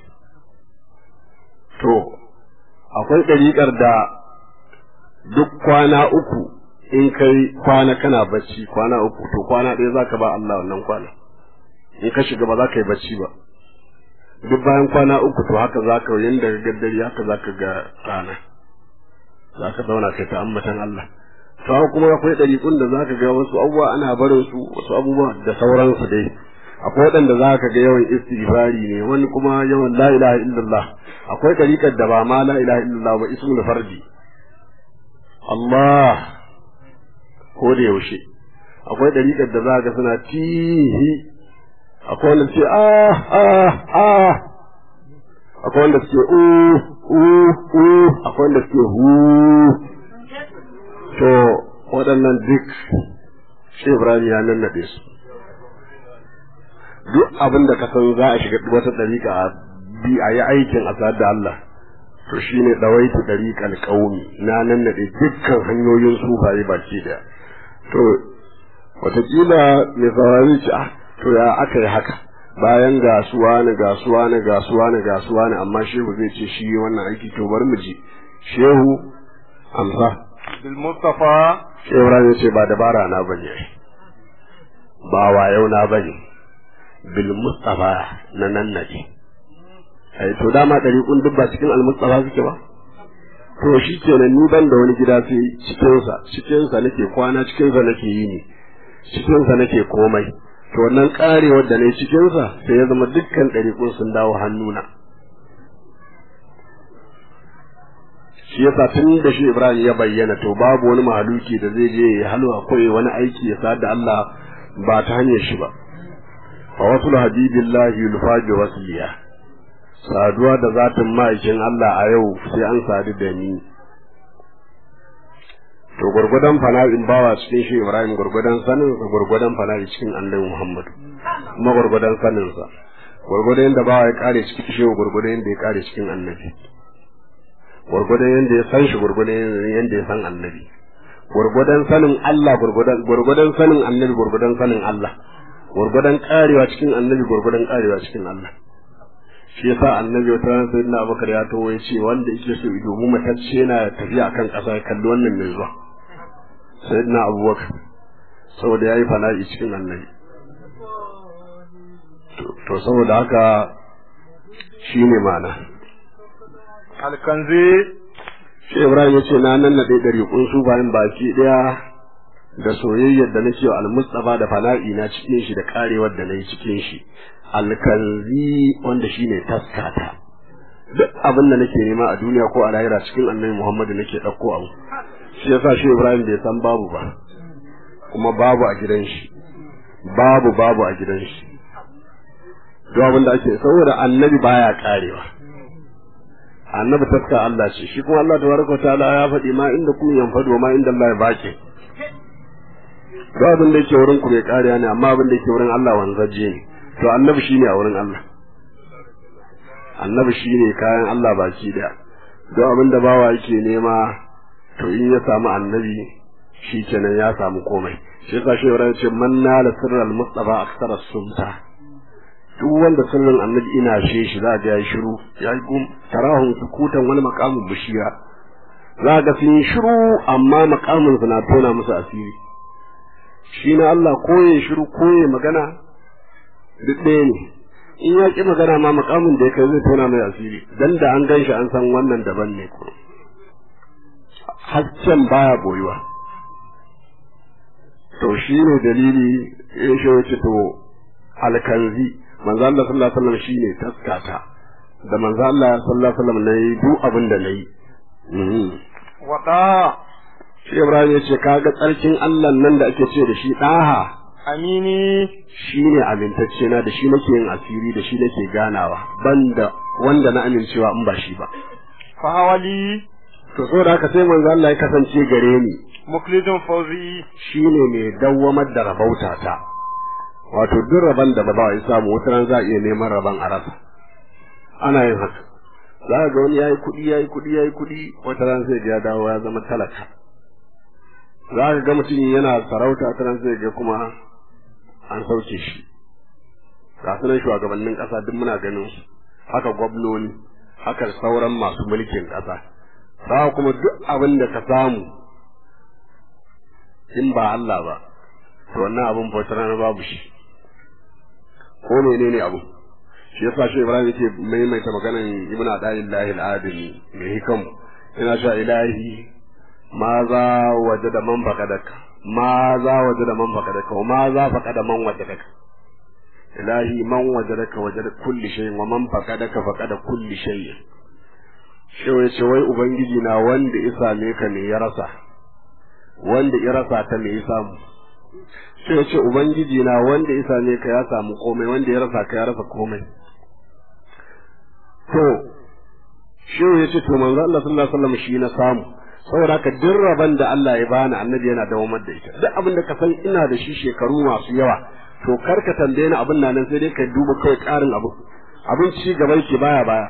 Speaker 5: to akwai ɗariƙar da duk kwana uku in kai kwana kana bacci kwana uku to kwana ɗaya za ka ba Allah wannan kwana in ka shiga ba za ka yi bacci ba duk bayan kwana uku to haka za ka yin daga gaddari haka za ka ga rana za ka zauna kai ta ambatan Allah to haka kuma akwai ɗariƙun da za ka ga wasu abubuwa ana barin su wasu abubuwa da sauransu dai akwai waɗanda za ka ga yawan istighfari ne wani kuma yawan la ilaha illallah akwai ɗariƙar da ba ma la ilaha illallah ba ismul fardi Allah ko da yaushe akwai ɗariƙar da za ga suna tihi akwai wanda ce ah ah ah akwai wanda suke u u u akwai wanda suke hu to waɗannan duk shi Ibrahim ya nannaɗe su duk abin da ka san za a shiga wata ɗariƙa a bi a yi aikin a da Allah to shi ne ɗawaitu ɗariƙan ƙaumi na nannaɗe dukkan hanyoyin sufaye baki ɗaya to wataƙila mai saurari ce ah to ya aka yi haka bayan gasuwa na gasuwa na gasuwa na gasuwa na amma shehu zai ce shi wannan aiki to bari mu ji shehu amsa
Speaker 2: bil mustafa
Speaker 5: shehu ran ce ba dabara na bane ba wayo na bane bil mustafa na nan nake ai to dama dariƙun duk ba cikin al mustafa suke ba to shi kenan ni ban da wani gida sai cikinsa cikinsa nake kwana cikinsa nake yi ne cikinsa nake komai to wannan karewar da na yi cikinsa sai ya zama dukkan ɗariƙun sun dawo hannuna shi yasa tun da shi Ibrahim ya bayyana to babu wani mahaluki da zai je ya halwa ko ya wani aiki ya sa da Allah ba ta hanyar shi ba fa wasul habibillahi yulfaji wasliya saduwa da zatin ma'aikin Allah a yau sai an sadu da ni to gurgudan fana'in bawa cikin shi Ibrahim gurgudan sanin sa gurgudan fana'i cikin Annabi Muhammad kuma gurgudan sanin sa gurgudan yanda bawa ya kare cikin shi gurgudan yanda ya kare cikin Annabi gurgudan yanda ya san shi gurgudan yanda ya san Annabi gurgudan sanin Allah gurgudan gurgudan sanin Annabi gurgudan sanin Allah gurgudan karewa cikin Annabi gurgudan karewa cikin Allah shi yasa annabi wata ran sayyidina Abubakar ya tawo ya ce wanda yake so ido mu matacce yana tafiya akan ƙasa ya kalli wannan mai zuwa sayyidina Abubakar saboda yayi fana'i cikin annabi to saboda haka shine ma'ana
Speaker 2: alkanzi
Speaker 5: shi Ibrahim ya ce na nan na ɗaya ɗari kun su bayan baki ɗaya da soyayyar da nake wa al-Mustafa da fana'i na cikin shi da karewar da nayi cikin shi alkanzi wanda shine taskata duk abin da nake nema a duniya ko a lahira cikin annabi Muhammadu nake ɗauko abu shi yasa shi Ibrahim bai san babu ba kuma babu a gidan shi babu babu a gidan shi duk abin da ake saboda annabi baya karewa annabi taska Allah ce shi kuma Allah tabaraka ta'ala ya faɗi ma inda kun yanfado ma inda Allah ya bake duk abin da yake wurin ku bai kariya ne amma abin da yake wurin Allah wanzaje ne to annabi shine a wurin Allah annabi shine kayan Allah baki daya don abin da bawa yake nema to in ya samu annabi shi kenan ya samu komai shi yasa shi ya ce man nala sirral mustafa aksara sumta duk wanda sirrin annabi ina she shi za ga yayi shiru yayi gum tarahun sukutan wani makamin bishiya za ga sun yi shiru amma makamin su na tona musu asiri shi na Allah koye shiru koye magana duk ɗaya ne in ya ƙi magana ma makamin da ya kai zai tona mai asiri dan da an gan shi an san wannan daban ne ko haccen baya boyuwa to shi ne dalili ya shi wace to alkanzi manzo Allah sallallahu alaihi wasallam shine taskata da manzo Allah sallallahu alaihi wasallam nayi duk abin da nayi
Speaker 2: wada
Speaker 5: shi Ibrahim ya ce kaga tsarkin Allah nan da ake ce da shi daha
Speaker 2: amini
Speaker 5: shi ne amintacce na da shi nake yin asiri da shi nake ganawa banda wanda na amincewa in ba shi ba
Speaker 2: fahawali
Speaker 5: to saboda haka sai manzo Allah ya kasance gare ni
Speaker 2: muklidun fawzi
Speaker 5: shine mai dawwamar da rabauta ta wato duk raban da ba ya samu wata ran za a iya neman raban a rasa ana yin haka za ga wani yayi kuɗi yayi kuɗi yayi kuɗi wata ran sai ya dawo ya zama talaka za ka ga mutum yana sarauta wata ran sai ga kuma an sauke shi ga sunan shugabannin ƙasa duk muna ganin su haka gwamnoni haka sauran masu mulkin ƙasa za kuma duk abin da ka samu in ba Allah ba to wannan abin bautar rana babu shi ko menene abu shi yasa shi Ibrahim yake maimaita maganan Ibn Ada'illahi al-Adami mai hikam ina sha ilahi ma za waje da man fakadaka ma za waje da man fakadaka wa ma za fakada man waje daka ilahi man wajadaka wajada kulli shay'in wa man faqadaka faqada kulli shay'in shi ya ce wai ubangiji na wanda ya same ka ne ya rasa wanda ya rasa ta me ya samu shi ya ce ubangiji na wanda ya same ka ya samu komai wanda ya rasa ka ya rasa komai to shi ya ce to manzo Allah sallallahu alaihi wasallam shi na samu saboda haka duk rabon da Allah ya bani annabi yana dawamar da ita duk abin da ka san ina da shi shekaru masu yawa to kar ka tambaye ni abin nan sai dai ka duba kawai karin abu abin ci gaba yake baya baya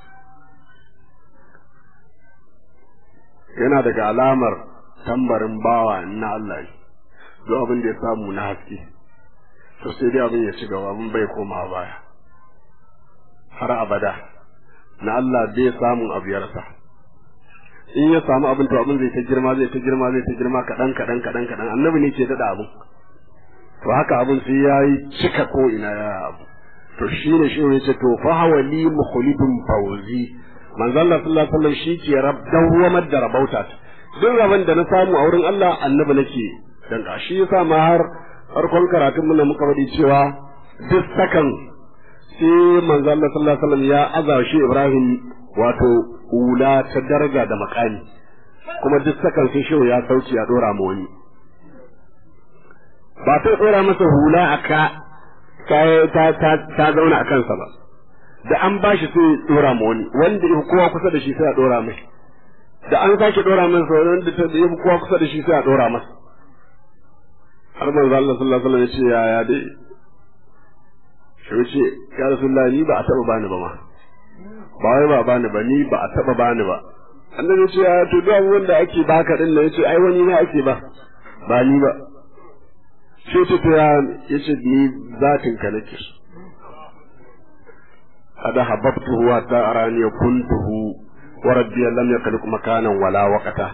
Speaker 5: yana daga alamar tambarin bawa na Allah ne duk abin da ya samu na haske to sai dai abin ya ci gaba abin bai koma baya har abada na Allah bai samun abu ya rasa in ya samu abin to abin zai ta girma zai ta girma zai ta girma kaɗan kaɗan kaɗan kaɗan annabi ne ke daɗa abin to haka abin sai ya yi cika ko ina ya abu to shi ne shi ne ce to fa hawa li mukhlidun fawzi manzo Allah sallallahu alaihi wasallam shi ke rab dawwamar da rabauta duk rabon da na samu a wurin Allah annabi nake dan shi yasa ma har farkon karatun mun muka faɗi cewa duk sakan sai manzo Allah sallallahu alaihi wasallam ya azashi Ibrahim wato hula ta daraja da makami kuma duk sakan sai shehu ya sauci ya dora ma wani ba ta dora masa hula a ka ta ta zauna a kansa ba da an ba shi sai dora ma wani wanda ya kowa kusa da shi sai a dora mai da an sake dora masa wanda ta ya kowa kusa da shi sai a dora masa har manzo Allah sallallahu alaihi wasallam ya ce yaya dai shi ce ya rasulullahi ni ba a taba bani ba ma ba wai ba bani ba ni ba a taba bani ba annabi ya ce ya to duk abubuwan da ake baka din nan yace ai wani ne ake ba ba ni ba sai ta ta ya ce ni zatin ka nake hada hababtuhu wa ta arani kuntuhu wa rabbi lam yakhluq makanan wala waqata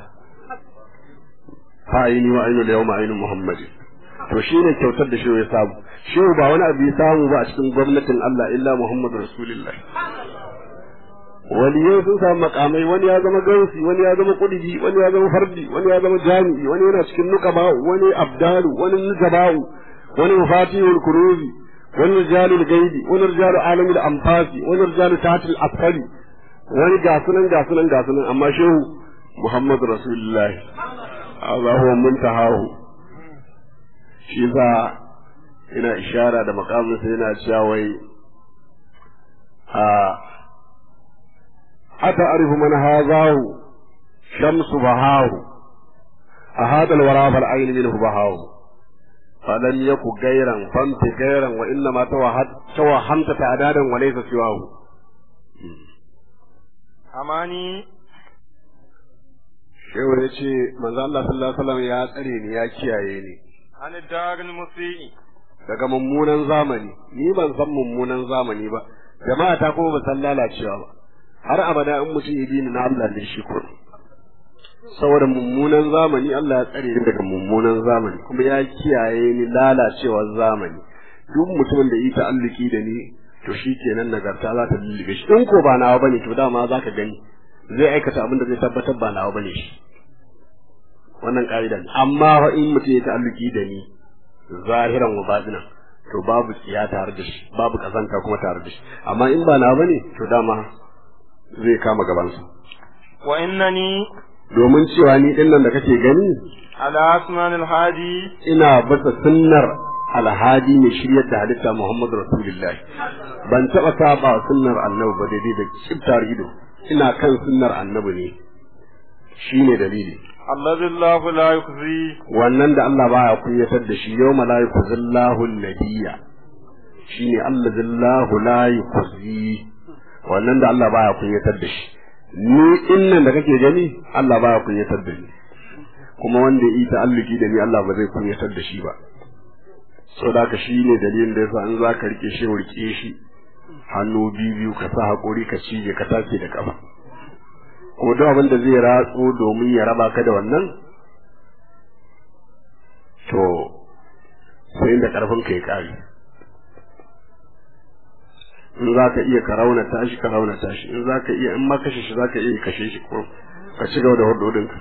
Speaker 5: fa ayni wa aynu yawma aynu muhammadin to shine kyautar da shi ya samu shi ba wani abu ya samu ba a cikin gwamnatin Allah illa Muhammadu Rasulullah waliyai sun samu makamai wani ya zama gausi wani ya zama kudiji wani ya zama fardi wani ya zama jami'i wani yana cikin nukaba'u wani abdalu wani nujaba'u wani mafatihul kuruzi wani rijalul gaibi wani rijalul alamil amfasi wani rijalul tahtil asfali wani gasunan gasunan gasunan amma shehu Muhammadu Rasulullah Allah huwa muntahahu shi za ina ishara da makaminsa yana cewa wai a ata arifu man hazahu shamsu bahahu a hadal wara fal ayn minhu bahahu falam yaku gairan famti gairan wa inna ma tawahamta ta'adadan wa laysa siwahu
Speaker 6: amani
Speaker 5: shehu ya ce manzo Allah sallallahu alaihi wasallam ya tsare ni ya kiyaye ni
Speaker 6: an daril musii
Speaker 5: daga mummunan zamani ni ban san mummunan zamani ba jama'a ta kuma ba san lalacewa ba har abada in mutum ya dini na Allah da shi ko saboda mummunan zamani Allah ya tsare ni daga mummunan zamani kuma ya kiyaye ni lalacewar zamani duk mutumin da yi ta'alluki da ni to shi kenan nagarta za ta lullube shi in ko ba nawa bane to dama za ka gani zai aikata abin da zai tabbatar ba nawa bane shi wannan ka'ida ne amma fa in mutum ya ta'alluki da ni zahiran wa batinan to babu tsiya tare da shi babu kazanta kuma tare da shi amma in ba na bane to dama zai kama gabansa
Speaker 6: wa innani
Speaker 5: domin cewa ni din nan da kake gani
Speaker 6: ala asman alhadi
Speaker 5: ina bata sunnar alhadi mai shiryar da halitta Muhammadu Rasulullah ban taba saba sunnar annabi ba daidai da kibtar ido ina kan sunnar annabi ne shine dalili
Speaker 6: allazi Allah la yukhzi
Speaker 5: wannan da Allah baya kunyatar da shi yau malaiku zillahu nabiyya shine Allah zillahu la yukhzi wannan da Allah baya kunyatar da shi ni innan da kake gani Allah baya kunyatar da ni kuma wanda yi ta'alluki da ni Allah ba zai kunyatar da shi ba saboda ka shi ne dalilin da yasa an za ka rike shi rike shi hannu biyu biyu ka sa hakuri ka cije ka tace da kafa ko duk abin da zai ratso domin ya raba ka da wannan to sai da karfin ka ya kare in za ka iya ka rauna tashi ka rauna tashi in za ka iya in ma kashe shi za ka iya kashe shi ko ka ci gaba da hurdodinka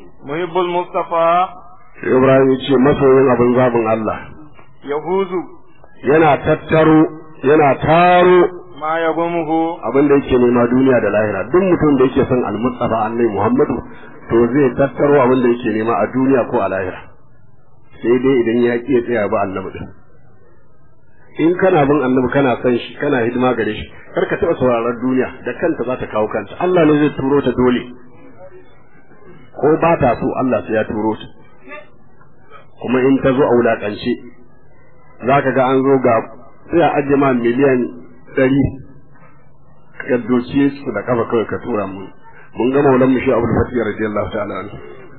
Speaker 6: muhibbul mustafa
Speaker 5: Ibrahim ya ce masoyin abin zabin Allah
Speaker 6: yahuzu
Speaker 5: yana tattaro yana taro
Speaker 6: ما يغمه
Speaker 5: abin da yake nema duniya da lahira duk mutum da yake son almustafa annabi muhammadu to zai tattaro abin da yake nema a duniya ko a lahira sai dai idan ya ƙi ya tsaya ba annabi din in kana bin annabi kana son shi kana hidima gare shi kar ka taɓa sauraron duniya da kanta za ta kawo kanta Allah ne zai turo ta dole ko ba ta so Allah sai ya turo ta kuma in ta zo a wulaƙance za ka ga an zo ga sai a ajiye ma miliyan ɗari ka doke su da kafa kawai ka tura mu mun ga maulan mu shi abu da fatiyar radiyallahu ta'ala anhu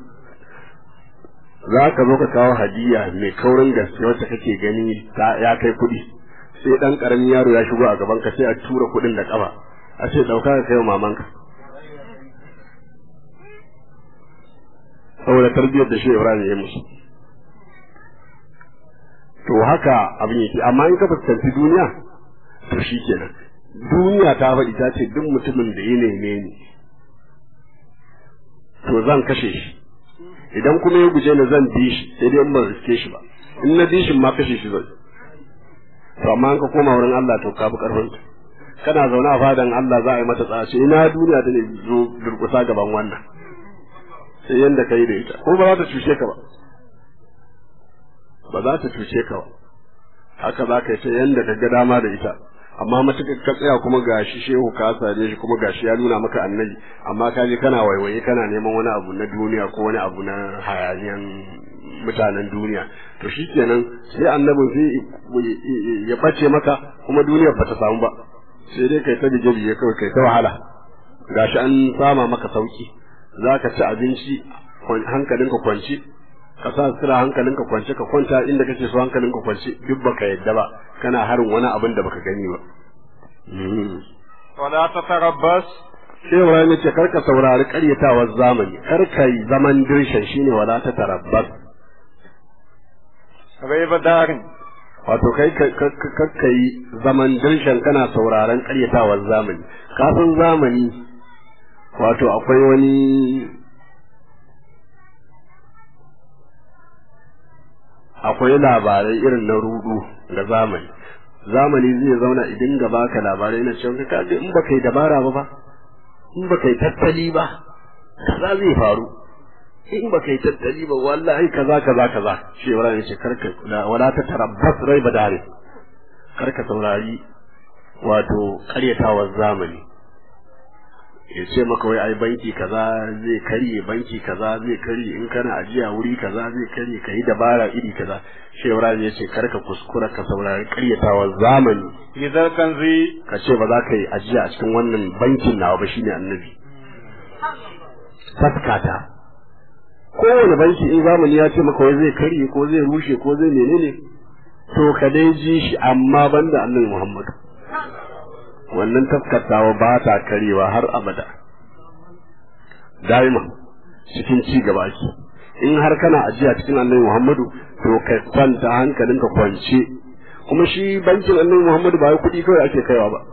Speaker 5: za ka zo ka kawo hadiya mai kaurin gaske wacce kake gani ta ya kai kuɗi sai ɗan ƙaramin yaro ya shigo a gaban ka sai a tura kuɗin da ƙafa a ce ɗauka ka kai wa mamanka saboda tarbiyyar da shi Ibrahim ya yi musu to haka abin yake amma in ka fuskanci duniya to shi kenan duniya ta faɗi ta ce duk mutumin da ya neme ni to zan kashe shi idan kuma ya guje ni zan bi shi sai dai in ban riske shi ba in na bi shi ma kashe shi zan to amma an ka koma wurin Allah to ka bi karfin kana zaune a fadan Allah za a yi mata tsace ina duniya ta ne zo durkusa gaban wannan sai yanda ka yi da ita ko ba za ta cuce ka ba ba za ta cuce ka ba haka za ka yi sai yanda ka ga dama da ita amma matuƙar ka tsaya kuma gashi shehu ka same shi kuma gashi ya nuna maka annabi amma ka je kana waiwaye kana neman wani abu na duniya ko wani abu na hayaniyan mutanen duniya to shi kenan sai annabin sai ya bace maka kuma duniyar ba ta samu ba sai dai kai ta bige bige kawai kai ta wahala gashi an sama maka sauki za ka ci abinci hankalinka kwanci ka sa sira hankalinka kwance ka kwanta inda kake so hankalinka kwance duk baka yadda ba kana harin wani abin da baka gani ba
Speaker 6: ولا تتربص
Speaker 5: sai Ibrahim ya ce kar ka saurari karyatawar zamani kar ka yi zaman dirshan shine wala ta tarabbas
Speaker 6: ريب دار
Speaker 5: wato kai kar ka yi zaman dirshan kana sauraron karyatawar zamani kafin zamani wato akwai wani akwai labarai irin na rudu da zamani zamani zai zauna idan ga baka labarai na cewa ka ga in baka yi dabara ba ba in baka yi tattali ba kaza zai faru in baka yi tattali ba wallahi kaza kaza kaza shi wala ne ce karka wala ta tarabbas rai badare karka saurari wato karyatawar zamani ya ce maka wai ai banki kaza zai karye banki kaza zai karye in kana ajiya wuri kaza zai karye ka yi dabara iri kaza shi Ibrahim ya ce karka kuskura ka saurari karyatawar zamani
Speaker 6: إذا كنزي
Speaker 5: ka ce ba za ka yi ajiya a cikin wannan bankin nawa ba shine annabi taskata kowane banki in zamani ya ce maka wai zai karye ko zai rushe ko zai menene to ka dai ji shi amma banda annabi Muhammad wannan taskatawa ba ta karewa har abada daima cikin ci gaba ake in har kana ajiya cikin annabi Muhammadu to ka kwanta hankalinka kwance kuma shi bankin annabi Muhammadu ba kuɗi kawai ake kaiwa ba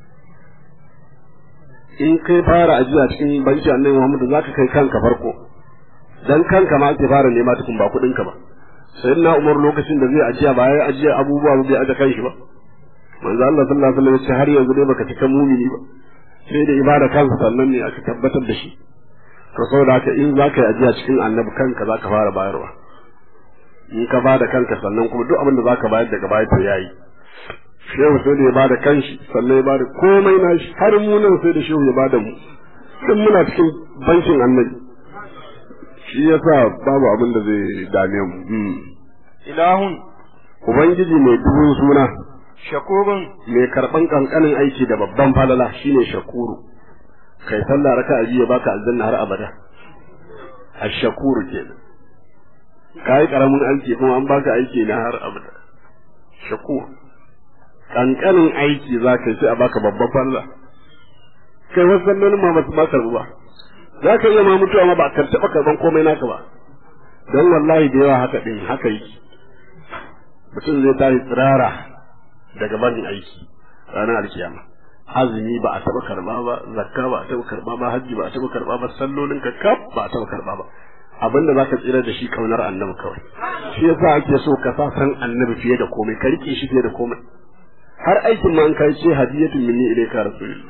Speaker 5: in kai fara ajiya cikin bankin annabi Muhammadu zaka kai kanka farko dan kanka ma ake fara nema tukun ba kuɗinka ba sai na Umar lokacin da zai ajiya ba ya ajiya abubuwa ba bai aje kanshi ba manzo Allah sallallahu alaihi wasallam ya ce har yanzu dai baka cika mumini ba sai da ibada kansa sannan ne aka tabbatar da shi to saboda haka in zaka yi ajiya cikin annabi kanka zaka fara bayarwa in ka bada kanka sannan kuma duk abin da zaka bayar daga baya to yayi shehu sai da ya bada kanshi sannan ya bada komai na shi har mu nan sai da shehu ya bada mu duk muna cikin bankin annabi shi yasa babu abin da zai dame mu
Speaker 6: إله
Speaker 5: ubangiji mai dubun suna
Speaker 6: شكور
Speaker 5: mai karban kankanin aiki da babban falala shine shakuru kai sallah raka a jiya baka aljanna har abada ash-shakuru kenan kai karamin aiki kuma an baka aiki na har abada shakur kankanin aiki za ka yi sai a baka babban falala kai wasu sallolin ma basu baka ruwa za ka iya ma mutuwa ma ba ka taɓa karban komai naka ba don wallahi da yawa haka din haka yi mutum zai tashi tsirara daga barin aiki ranar alkiyama azumi ba a taba karba ba zakka ba a taba karba ba hajji ba a taba karba ba sallolin ka kaf ba a taba karba ba abin da zaka tsira da shi kaunar annabi kawai shi yasa ake so ka sa san annabi fiye da komai ka rike shi fiye da komai har aikin ma an kai ce hadiyatun minni ilayka rasulullah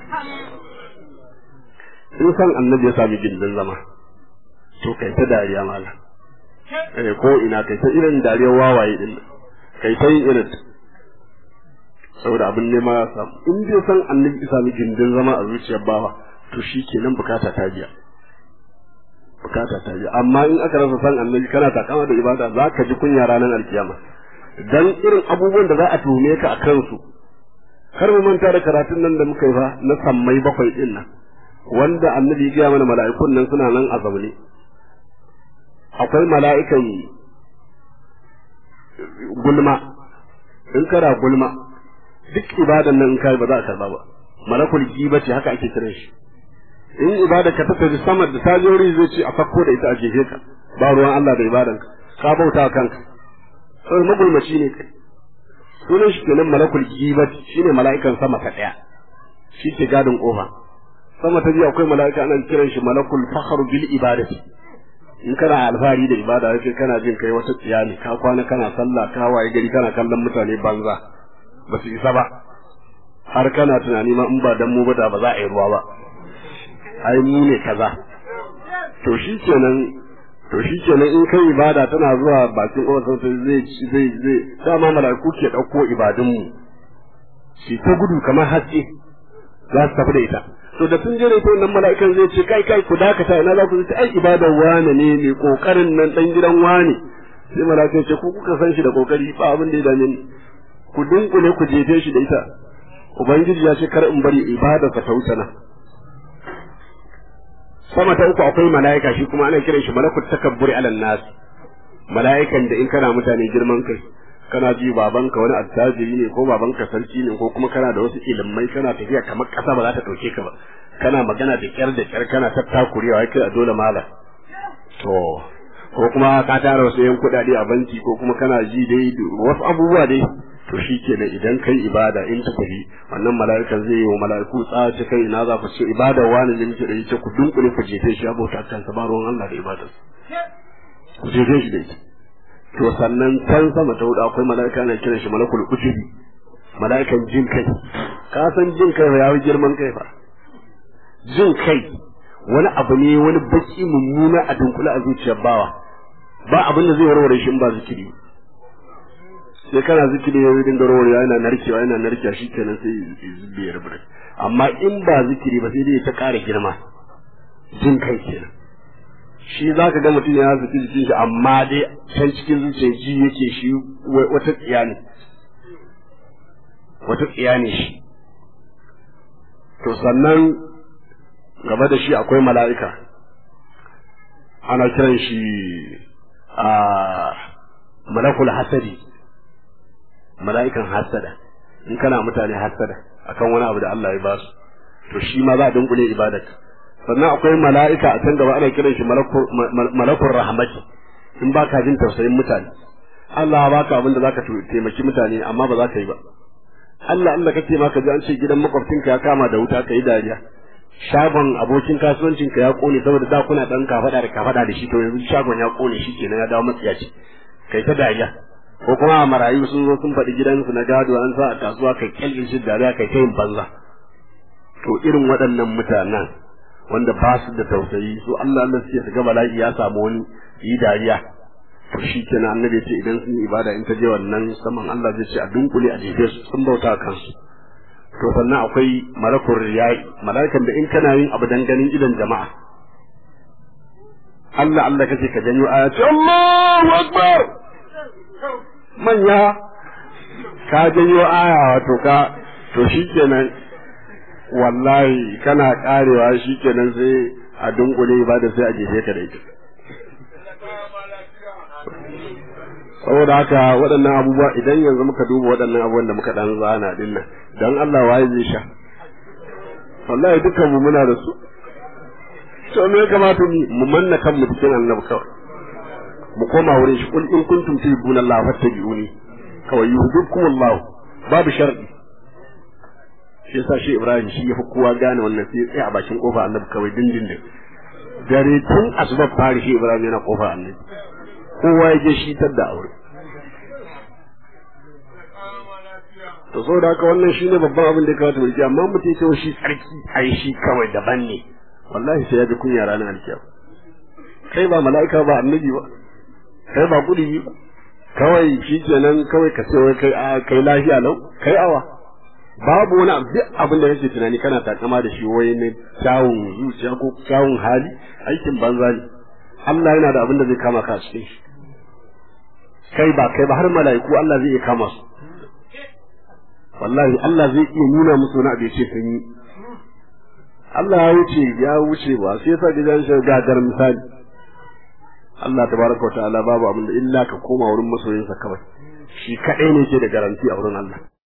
Speaker 5: in san annabi ya sami gindin zama to kai ta dariya mala eh ko ina kai ta irin dariyar wawaye din kai ta yin irin saboda abin nema ya samu in dai san annabi ya sami gindin zama a zuciyar bawa to shi kenan bukata ta biya bukata ta biya amma in aka rasa san annabi kana takama da ibada za ka ji kunya ranar alkiyama dan irin abubuwan da za a tuhume ka a kansu kar mu manta da karatun nan da muka yi fa na sammai bakwai din nan wanda annabi ya gaya mana mala'ikun nan suna nan a zaune akwai mala'ikan gulma in kana gulma duk ibadan nan in kai ba za a karba ba malakul giba ce haka ake kiran shi in ibada ka ta tafi sama da ta je wuri zai ce a fakko da ita a jefe ka ba ruwan Allah da ibadan ka bauta kanka sai magulmaci ne kai sunan shi kenan malakul giba shine mala'ikan sama ta daya shi ke gadin kofa sama ta biyu akwai mala'ika ana kiran shi malakul fakhru bil ibadati in kana alfahari da ibada yake kana jin kai wata tsiya ne ka kwana kana sallah ka waye gari kana kallon mutane banza ba su isa ba har kana tunani ma in ba dan mu ba da ba za a yi ruwa ba ai mu ne kaza to shi kenan to shi kenan in kai ibada tana zuwa bakin ƙofar sai zai zai zai dama mala'iku ke ɗauko ibadun mu shi ta gudu kamar haske za su tafi da ita to da sun jere to nan mala'ikan zai ce kai kai ku dakata ina za ku ce ai ibadar wane ne mai kokarin nan dan gidan wane sai mala'ikan ce ku kuka san shi da kokari ba abin da ya dame ni ku dunkule ku jefe shi da ita ubangiji ya ce kar in bari ibada ka tauta na sama ta uku akwai mala'ika shi kuma ana kiran shi malakut takabburi alan nas mala'ikan da in kana mutane girman kai kana ji babanka wani attajiri ne ko babanka sarki ne ko kuma kana da wasu ilimai kana tafiya kamar kasa ba za ta dauke ka ba kana magana da kyar da kyar kana tattakurewa kai a dole mala to ko kuma ka tara wasu yan kuɗaɗe a banki ko kuma kana ji dai wasu abubuwa dai to shi kenan idan kai ibada in ta tafi wannan mala'ikan zai yi wa mala'iku tsaci kai ina za ku ce ibada wani ne muke da yace ku dunkule ku jefe shi abota kan sa ba ruwan Allah da ibadar ku jefe shi da ita to sannan can sama ta hudu akwai mala'ika na kiran shi malakul ujubi mala'ikan jin kai ka san jin kai ya yi girman kai fa jin kai wani abu ne wani baki mummuna a dunkule a zuciyar bawa ba abin da zai warware shi in ba zikiri sai kana zikiri ya dinga warwarewa yana narkewa yana narkewa shikenan sai zubbe ya rubuta amma in ba zikiri ba sai dai ta ƙara girma jin kai kenan shi za ka ga mutum ya zuci jikin shi amma dai can cikin zuciya ji yake shi wata tsiya ne wata tsiya ne shi to sannan gaba da shi akwai mala'ika ana kiran shi a malakul hasadi mala'ikan hasada in kana mutane hasada akan wani abu da Allah ya ba su to shi ma za a dunkule ibadarka sannan akwai mala'ika a can gaba ana kiran shi malakun rahmati in ba ka jin tausayin mutane Allah ya baka abin da zaka taimaki mutane amma ba za ka yi ba Allah Allah kake ma ka ji an ce gidan makwabcinka ya kama da wuta ka yi dariya shagon abokin kasuwancinka ya kone saboda da kuna dan kafada da kafada da shi to yanzu shagon ya kone shi kenan ya dawo matsiyaci kai ta dariya ko kuma marayu sun zo sun faɗi gidansu na gado an sa a kasuwa kai kyalin shi dariya kai ta yin banza to irin waɗannan mutanen wanda ba su da tausayi su Allah Allah suke su ga bala'i ya samu wani yi dariya to shi kenan annabi ce idan sun yi ibada in ta je wannan saman Allah zai ce a dunkule a jefe su sun bauta kansu to sannan akwai malakul riyai mala'ikan da in kana yin abu dan ganin idan jama'a Allah Allah kace ka janyo ayati Allahu akbar manya ka janyo aya wato ka to shikenan wallahi kana karewa shikenan sai a dunkule ibada sai a jefe ka da ita saboda haka waɗannan abubuwa idan yanzu muka duba waɗannan abubuwan da muka dan zana din nan dan Allah waye zai sha wallahi dukkan mu muna da su to me ya kamata mu mu manna kan mu cikin annabi kawai mu koma wurin shi kul in kuntum tuhibbuna Allah fattabi'uni kawai yuhibbukum Allah babu shar'i shi yasa shi Ibrahim shi yafi kowa gane wannan sai tsaya a bakin kofa annabi kawai dindindin dare tun asubar fari shi Ibrahim yana kofar annabi kowa ya je shi da aure to so da haka wannan shine babban abin da ya kamata mu rike amma mutum ya ce shi tsarki ai shi kawai daban ne wallahi sai ya ji kunya ranar alkiyama kai ba mala'ika ba annabi ba kai ba kudi ba kawai shi kenan kawai ka ce wai kai a kai lafiya lau kai awa babu wani abu duk abin da kake tunani kana takama da shi wai ne kyawun zuciya ko kyawun hali aikin banza ne Allah yana da abin da zai kama ka a cikin shi kai ba kai ba har mala'iku Allah zai iya kama su wallahi Allah zai iya nuna musu wani abu ya ce sun yi Allah ya wuce ya wuce ba sai yasa gidan shi gagar misali Allah tabaraka wa ta'ala babu abin da illa ka koma wurin masoyinsa kawai shi kadai ne ke da garanti a wurin Allah